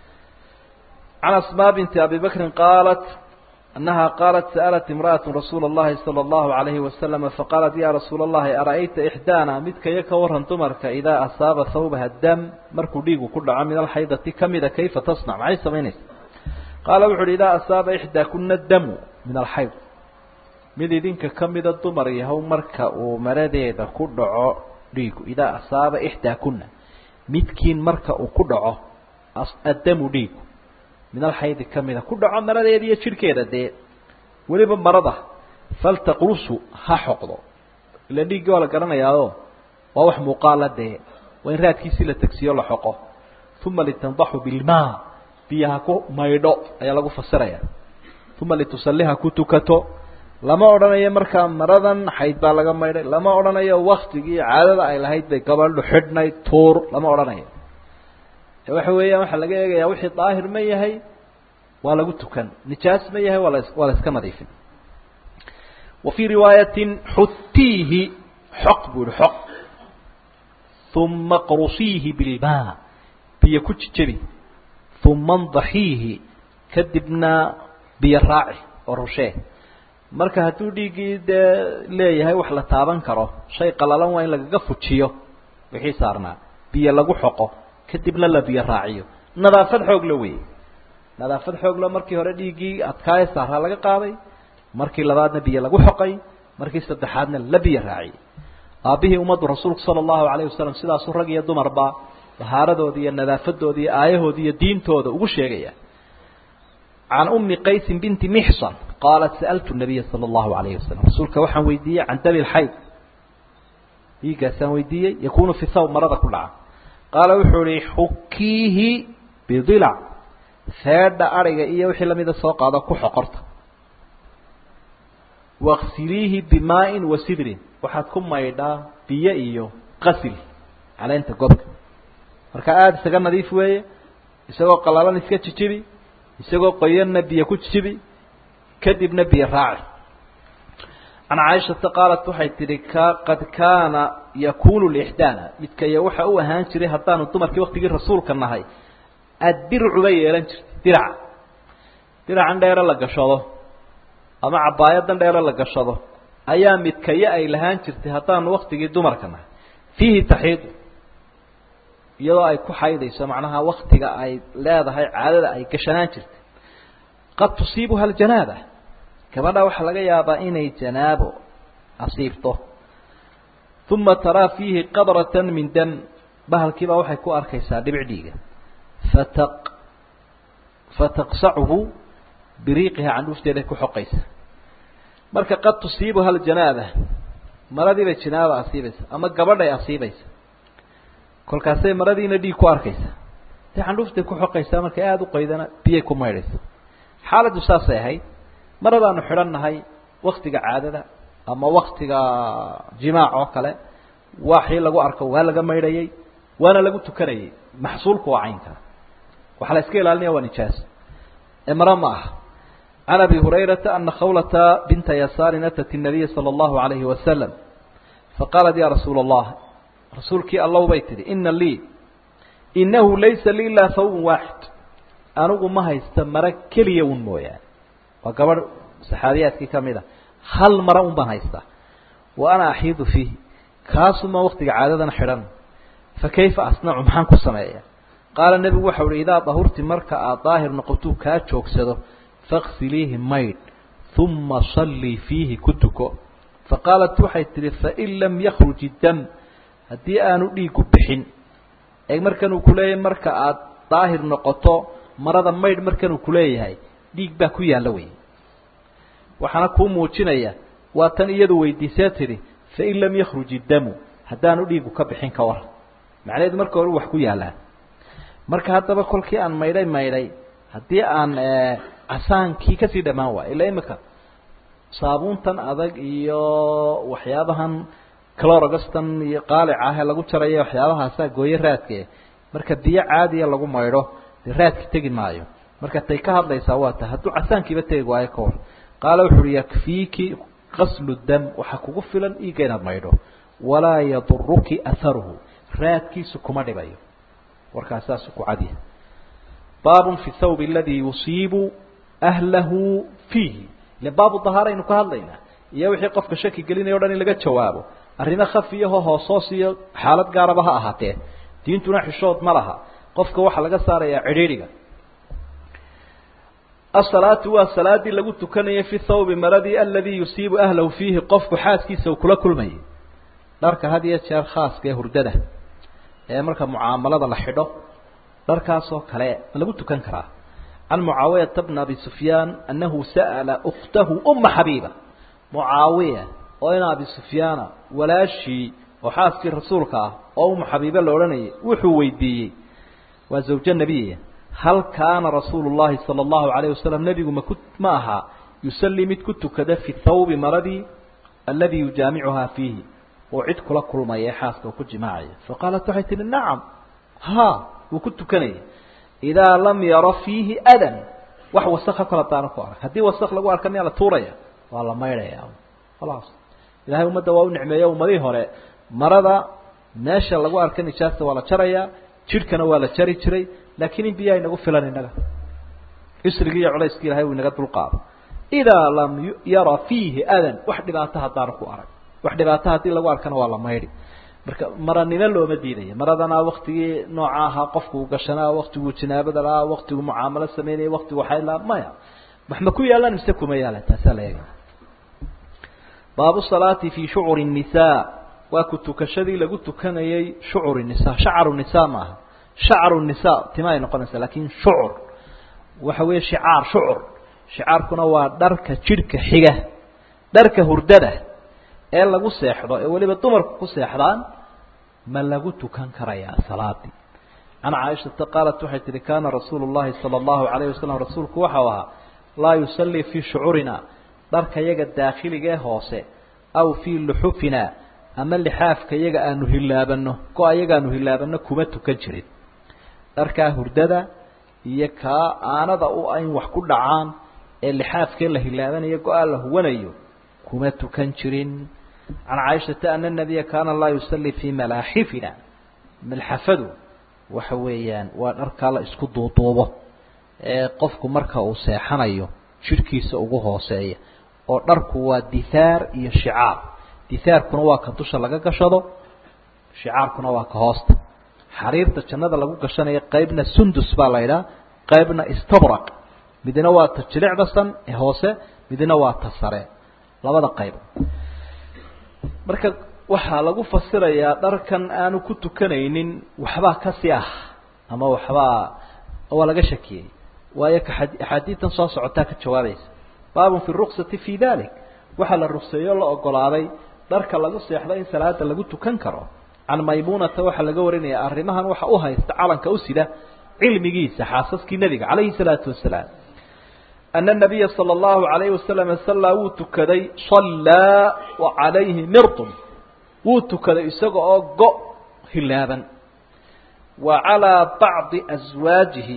can asmaa binti abi bakrin qaalat أنها قالت سألت امرأة رسول الله صلى الله عليه وسلم فقالت يا رسول الله أرأيت إحدانا مدك يكورن تمرك إذا أصاب ثوبها الدم مركو ديقو كل عام من الحيضة كمد كيف تصنع معي سمينيس قال وحر إذا أصاب إحدى كنا الدم من الحيض mid idinka ka mida dumar yahow marka uu maradeeda ku dhaco dhiigu idaa asaaba ixdaa kuna midkiin marka uu ku dhaco addamu dhiigu min alxaydi ka mida ku dhaco maradeeda iyo jidhkeeda dee weliba marada faltaqrusu ha xoqdo ila dhiiggii waa la garanayaao waa wax muuqaala dee waa in raadkiisii la tegsiyo la xoqo uma litandaxu bilmaa biyaha ku maydho ayaa lagu fasiraya uma litusaliha ku tukato lama odhanayo markaa maradan xayd baa laga maydhay lama odhanayo waktigii caadada ay lahayd bay gabadhu xidhnayd tuur lama odhanayo waxa weeyaan waxaa laga eegayaa wixii daahir ma yahay waa lagu tukan nijaas ma yahay waa la waa la iska nadiifin wa fii riwaayatin xutiihi xoq buu yihi xoq uma qrusiihi bilmaa biyo ku jijabi uma ndaxiihi kadibna biyo raaci oo rushee marka hadduu dhiiggii dee leeyahay wax la taaban karo shay qalalan waa in lagaga fujiyo wixii saarnaa biyo lagu xoqo kadibna la biyo raaciyo nadaafad xoog la weeye nadaafad xoogla markii hore dhiiggii adkaaye saaraa laga qaaday markii labaadna biyo lagu xoqay markii saddexaadna la biyo raaciyey aabbihii ummaddu rasuulku sala allahu alayh wasalam sidaasuu rag iyo dumarba bahaaradooda iyo nadaafadooda iyo aayahooda iyo diintooda ugu sheegaya can umi qaysin binti mixsan qaalat sa'altu nabiya sala allahu alayhi wasalam rasuulka waxaan weydiiyey can dami lxayd dhiiggaasaan weydiiyey yakunu fi thawb marada ku dhaca qaala wuxuu ihi xukiihi bidilac feedha ariga iyo wixii lamida soo qaado ku xoqorta waksiliihi bimaain wa sidrin waxaad ku maydhaa biyo iyo qasil caleenta gobka marka aada isaga nadiif weeye isagoo qalalan iska jijibi isagoo qoyanna biyo ku jijibi kadibna biyo raaci can caaishata qaalat waxay tidhi ka qad kaana yakunu lixdaana midkaya waxa u ahaan jiray haddaanu dumarkii waktigii rasuulka nahay addircu bay yeelan jirtay diraca diracan dheere la gashado ama cabaayadan dheere la gashado ayaa midkaye ay lahaan jirtay haddaanu waktigii dumarka nahay fiihi taxiidu iyadoo ay ku xaydayso macnaha waktiga ay leedahay caadada ay gashanaan jirtay qad tusiibuha aljanaaba gabadha waxaa laga yaabaa inay janaabo asiibto uma taraa fiihi qadratan min dam bahalkiibaa waxay ku arkaysaa dhibic dhiiga fataq fataqsacuhu biriiqiha candhuufteeday ku xoqaysa marka qad tusiibuha aljanaaba maradiibay janaaba asiibaysa ama gabadhay asiibaysa kolkaasay maradiina dhiig ku arkaysa dee candhuuftay ku xoqaysaa markay aada u qaydana biyay ku maydhaysa xaaladdu saasay ahayd maradaanu xidhan nahay waktiga caadada ama waktiga jimaac oo kale waxii lagu arko waa laga maydhayay waana lagu tukanayay maxsuulku waa caynkaa waxaa la iska ilaalinaya waa nijaaso ee maro ma aha can abi hurayrata ana khawlata binta yasaarin atat الnabiya salى اllahu alayhi wasalam faqaalat ya rasuula allah rasuulkii allow bay tidhi ina lii inahu laysa lii ilaa hawbun waaxid anigu ma haysta maro keliya un mooyaane waa gabadh saxaabiyaadkii ka mid a hal maro un baan haystaa wa ana axiidu fiihi kaasuma waktiga caadadana xidhan fa kayfa asnacu maxaan ku sameeya qaala nebigu waxau uhi idaa dahurti marka aad daahir noqotuu kaa joogsado faksiliihi maydh uma sallii fiihi ku tuko fa qaalat waxay tidhi fain lam yakruj iddam haddii aanu dhiigu bixin ee markan uu kuleeyahay marka aad daahir noqoto marada maydh markan uu kuleeyahay dhiig baa ku yaalla wey waxaana kuu muujinaya waa tan iyadu weydiisee tidhi fain lam yakruj iddamu haddaanu dhiigu ka bixin ka war macnaheedu marka hore wax ku yaallaan marka haddaba kolkii aan maydhay maydhay haddii aan casaankii kasii dhammaan waayo ila imika saabuuntan adag iyo waxyaabahan clorogastan iyo qaalica ah ee lagu jarayo waxyaabahaasaa gooye raadke marka biyo caadiya lagu maydho dee raadki tegi maayo marka tay ka hadlaysaa waa ta hadduu casaankiiba tegi waayo ka war qaala wuxu uhi yakfiiki qaslu dam waxaa kugu filan iiga inaad maydho walaa yaduruki aharuhu raadkiisu kuma dhibayo warkaas saasu ku cadiya baabun fi thawb aladi yusiibu ahlahu fiihi ile baabu dahaaraynu ka hadlaynaa iyo wixii qofka shaki gelinaya o dhan in laga jawaabo arrimo khafiyaho hoosoos iyo xaalad gaaraba ha ahaatee diintuna xishood ma laha qofka waxaa laga saarayaa cidhiidhiga asalaatu waa salaadii lagu tukanayay fi thawbi maradii aladii yusiibu ahlahu fiihi qofku xaaskiisa uu kula kulmayay dharka had iyo jeer khaaska ee hurdada ee marka mucaamalada la xidho dharkaasoo kale ma lagu tukan karaa can mucaawiyata bna abi sufyaan annahu sa'ala ukhtahu uma xabiiba mucaawiya oo in abi sufyaana walaashii oo xaaskii rasuulka ah oo uma xabiibe la odhanayay wuxuu weydiiyey waa zawjo nebiya hal kaana rasuulu llahi sala allahu alayh wasalam nebigu maku ma ahaa yusallii mid ku tukada fi thawbi maradii aladii yujaamicuhaa fiihi oo cid kula kulmaya ee xaaska oo ku jimaacaya faqaalat waxay tihi nacam ha wuu ku tukanaya idaa lam yara fiihi adan wax wasakha kol hadaana ku arag haddii wasak lagu arka miyaa la tuuraya waa la maydhaya khalaas ilahay ummadda waa u nicmeeya ummadihii hore marada meesha lagu arka nijaasta waa la jaraya jidhkana waa la jari jiray laakiin in biyaha inagu filan innaga isrigii iyo culayskii ilahay uu inaga dulqaado idaa lam yara fiihi adan wax dhibaato haddaana ku arag wax dhibaato haddii lagu arkana waa la maydhi marka maranimo looma diidaya maradana waktigii nooca ahaa qofku uu gashanaa waktiguu jinaabada lahaa waktiguu mucaamalo sameynaya waktigu xayd lahaa maya wax ma ku yaalaan mise kuma yaalan taasaa la eegaya baabu salaati fi shucuri الnisaa waa ku tukashadii lagu tukanayay shucur nisa shacaru nisa maaha shacaru nisa tima ay noqonaysaa lakin shucur waxa weeye shicaar shucur shicaarkuna waa dharka jidhka xiga dharka hurdada ee lagu seexdo ee weliba dumarku ku seexdaan ma lagu tukan karayaa salaadii can caaishata qaalat waxay tihi kaana rasuulu llahi sala allahu alayh wasalam rasuulku waxau ahaa laa yusallii fii shucuurina dharka yaga daakhiliga ee hoose aw fii luxufina ama lixaafka yaga aanu hilaabano go-a yaga aanu hilaabano kuma tukan jirin dharkaa hurdada iyo kaa aanada u in wax ku dhacaan ee lixaafkee la hilaabanayo go-a la huwanayo kuma tukan jirin can caaishata ana nabiya kaana laa yusalli fii malaaxifina malxafadu waxa weeyaan waa dharkaa la isku duuduubo ee qofku marka uu seexanayo jidhkiisa ugu hooseeya oo dharku waa dithaar iyo shicaar dithaarkuna waa ka dusha laga gashado shicaarkuna waa ka hoosta xariirta jannada lagu gashanayo qaybna sundus baa la idhaha qaybna istabraq midna waa ta jilicdasan ee hoose midna waa ta sare labada qayb marka waxaa lagu fasirayaa dharkan aanu ku tukanaynin waxbaa kasi ah ama waxbaa waa laga shakiyey waayo axaadiitan soo socotaa ka jawaabaysa baabun fi ruksati fi dalik waxaa la rukseeyo la ogolaaday dharka lagu seexdo in salaada lagu tukan karo can maymunata waxaa laga warinaya arrimahan waxa u haysta calanka u sida cilmigiisa xaasaskii nebiga calayhi salaatu wasalaam ana nabiya sala allahu alayhi wasalam sallaa wuu tukaday sallaa wa calayhi mirdun wuu tukaday isaga oo go hilaaban wa calaa bacdi aswaajihi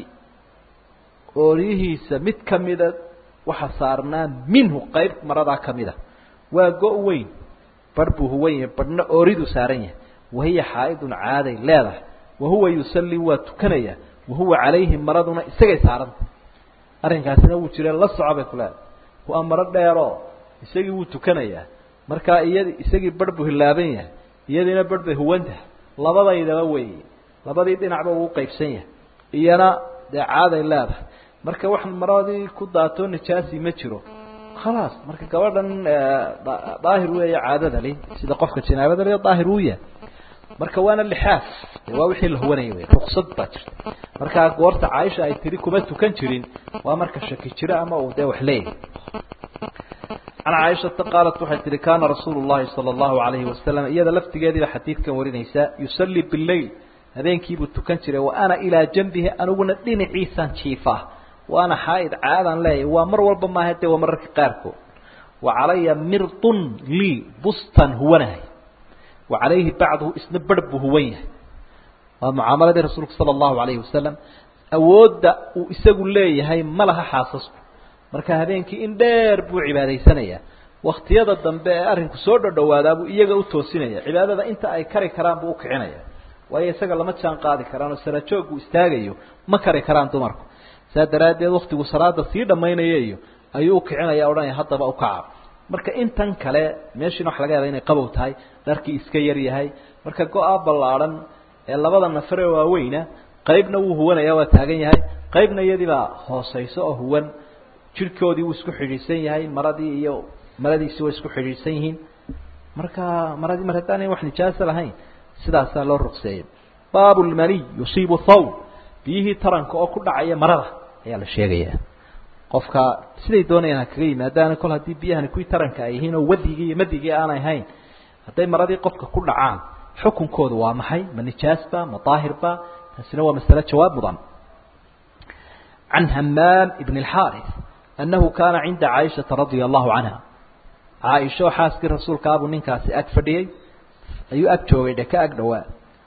ooriyihiisa mid kamida waxa saarnaa minhu qayb maradaa kamida waa go- weyn barh buu huwan yahay barhna ooridu saaran yahay wahiya xaa'idun caaday leedahay wahuwa yusallii waa tukanaya wahuwa calayhi maraduna isagay saaranta arrinkaasina wuu jireen la soco bay ku leedahay waa maro dheeroo isagii wuu tukanayaa markaa iyadi isagii barh buu hilaaban yahay iyadiina barh bay huwan tahay labadaydaba weeye labadii dhinacba wuu qaybsan yahay iyana dee caaday leedahay marka wax maradii ku daatoo nijaasi ma jiro khalaas marka gabadhan daahir weeye caadada li sida qofka janaabada li daahir uu yahay marka waana lixaaf waa wixii la huwanayay wey ruksad baa jirta markaa goorta caaisha ay tiri kuma tukan jirin waa marka shaki jiro ama uu dee wax leeyahay can caaishata qaalat waxay tihi kaana rasuulu llahi sala allahu alayhi wasalam iyada laftigeediiba xadiidkan warinaysaa yusallii bileyl habeenkiibuu tukan jiray wa ana ilaa janbihi aniguna dhinaciisaan jiifaa waana xaaid caadaan leeyahay waa mar walba maaha dee waa mararka qaarkood wa calaya mirdun lii bustan huwanahay wa calayhi bacduhu isna barh buu huwan yahay waa mucaamaladii rasuulka sala allahu alayhi wasalam awoodda uu isagu leeyahay ma laha xaasasku marka habeenkii in dheer buu cibaadaysanayaa waktiyada dambe ee arrinku soo dhodhowaadaa buu iyaga u toosinaya cibaadada inta ay kari karaan buu ukicinaya waayo isaga lama jaan qaadi karaan oo sarajooggu istaagayo ma kari karaan dumarku saa daraaddeed waktigu salaada sii dhammaynaya iyo ayuu ukicinaya odhanaya haddaba ukaca marka intan kale meeshiina waxa laga yaaba inay qabow tahay dharkii iska yar yahay marka go-a ballaadhan ee labada nafare waaweyna qaybna wuu huwanaya waa taagan yahay qaybna iyadiibaa hoosayso oo huwan jirhkoodii wuu isku xidhiidhsan yahay maradii iyo maradiisi way isku xidhiidhsan yihiin marka maradii mar haddaanay wax nijaasa lahayn sidaasaa loo rugseeyay baabu lmaniy yusiibu thawb biyihii taranka oo ku dhacaya marada ayaa la sheegayaa qofka siday doonayaan ha kaga yimaadaana kol haddii biyahani kuwii taranka ay yihiin oo wadigii iyo madigii aanay hayn hadday maradii qofka ku dhacaan xukunkoodu waa maxay ma nijaasba ma daahirba taasina waa masale jawaab mudan can hamaam ibn اlxaarث annahu kaana cinda caaishata radia allahu canha caaisho xaaskii rasuulkaabuu ninkaasi ag fadhiyey ayuu ag joogay dhe ka ag dhowaa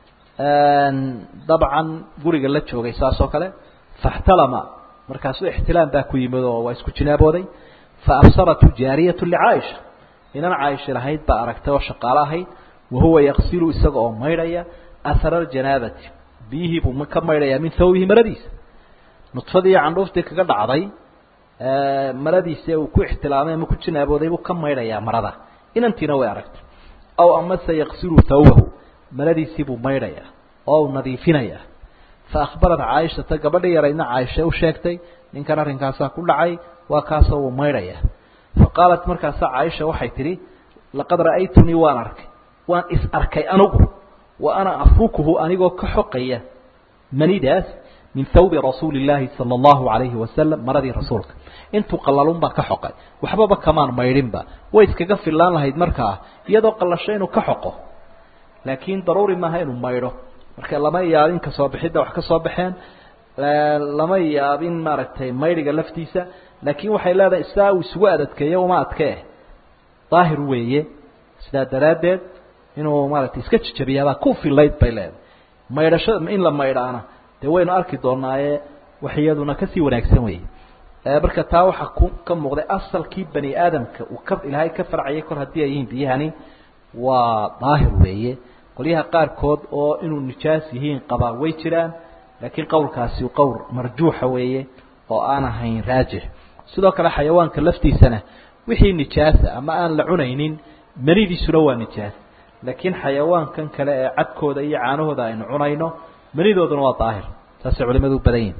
dabcan guriga la joogay saas oo kale faاxtalama markaasuu ixtilaam baa ku yimid oo waa isku jinaabooday faabsaratu jaariyatu licaaisha inan caaisha lahayd baa aragtay oo shaqaalo ahayd wahuwa yaqsilu isaga oo maydhaya ahara ljanaabati biyihii buu ka maydhayaa min thawbihi maradiisa nudfadii iyo candhuuftii kaga dhacday maradiisi uu ku ixtilaamay ama ku jinaabooday buu ka maydhayaa marada inantiina way aragtay aw amase yaqsilu thawbahu maradiisii buu maydhayaa oo u nadiifinayaa fa akhbarat caaishata gabadhii yaraydna caaisha u sheegtay ninkan arrinkaasaa ku dhacay waa kaasoo uu maydhayaa fa qaalat markaasaa caaisha waxay tidhi laqad ra'aytunii waan arkay waan is arkay anigu wa ana afukuhu anigoo ka xoqaya manidaas min thawbi rasuuli illaahi sala allahu alayhi wasalam maradii rasuulka intuu qallalun baa ka xoqay waxbaba kamaan maydhinba way iskaga fillaan lahayd markaa iyadoo qallasho inuu ka xoqo laakiin daruuri maaha inuu maydho marka lama yaabin kasoo bixidda wax ka soo baxeen lama yaabin maaragtay maydhiga laftiisa laakiin waxay leedahay sidaa uu isugu adadkeeyo uma adkee daahir weeye sidaa daraaddeed inuu maaragtay iska jijabiyaabaa ku filayd bay leedahay maydhashada in la maydhaana dee waynu arki doonaaye wax iyaduna kasii wanaagsan weeye marka taa waxaa ku ka muuqday asalkii bani aadamka uu ka ilaahay ka farcayay kor haddii ay yihiin biyahani waa daahir weeye qolyaha qaarkood oo inuu nijaas yihiin qabaa way jiraan laakiin qowlkaasi qowl marjuuxa weeye oo aan ahayn raajix sidoo kale xayawaanka laftiisana wixii nijaasa ama aan la cunaynin manidiisuna waa nijaas laakiin xayawaankan kale ee cadkooda iyo caanahooda aynu cunayno manidooduna waa daahir saasay culimadu u badan yihin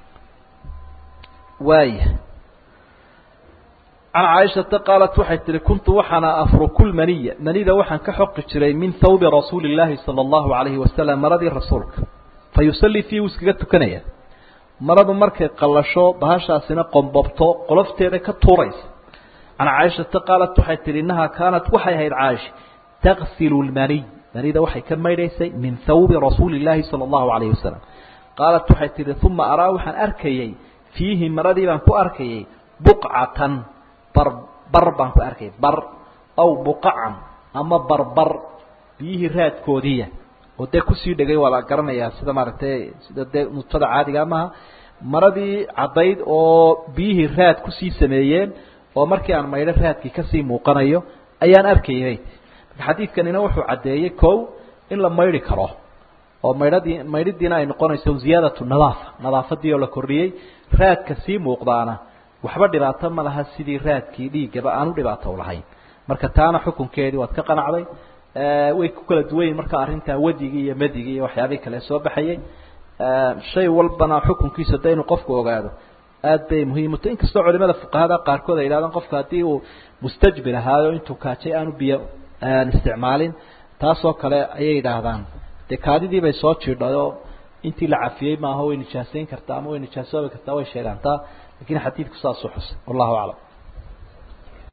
waaya can caaishata qaalat waxay tihi kuntu waxaana afruku lmaniya manida waxaan ka xoqi jiray min thawbi rasuuli illaahi sala allahu calayhi wasalam maradii rasuulka fa yusallii fiihi wuu iskaga tukanaya maradu markay qallasho bahashaasina qombobto qolofteeda ka tuuraysa can caaishata qaalat waxay tihi innahaa kaanat waxay ahayd caaisha taksilu lmaniy manida waxay ka maydhaysay min thawbi rasuuli illaahi sala allahu calayhi wasalam qaalat waxay tihi uma araa waxaan arkayey fiihi maradii baan ku arkayay buqcatan bar bar baan ku arkayay bar aw buqacan ama barbar biyihii raadkoodiiya oo dee kusii dhegay waa la garanayaa sida maaragtay sida dee nutada caadiga maaha maradii caddayd oo biyihii raad kusii sameeyeen oo markii aan maydho raadkii kasii muuqanayo ayaan arkayay marka xadiidkanina wuxuu caddeeyey kow in la maydhi karo oo maydhadii maydhidiina ay noqonayso ziyaadatu nadaafa nadaafadii oo la kordhiyey raadka sii muuqdaana waxba dhibaato ma laha sidii raadkii dhiiggaba aan u dhibaato lahayn marka taana xukunkeedii waad ka qanacday way ku kala duwan yihin marka arrintaa wadigii iyo madigii iyo waxyaabihii kale soo baxayay shay walbana xukunkiisa de inuu qofku ogaado aad bay muhiim u tahy inkastoo culimada fuqahada qaarkood ay yidhahdaan qofka haddii uu mustajbir ahaayo intuu kaajay aanu biyo isticmaalin taasoo kale ayay yidhaahdaan dee kaadidii bay soo jiidhay oo intii la cafiyey maaha way nijaasayn kartaa ama way nijaasoobi kartaa way sheegaantaa lakin xadiidku saasuu xusay wallahu aclam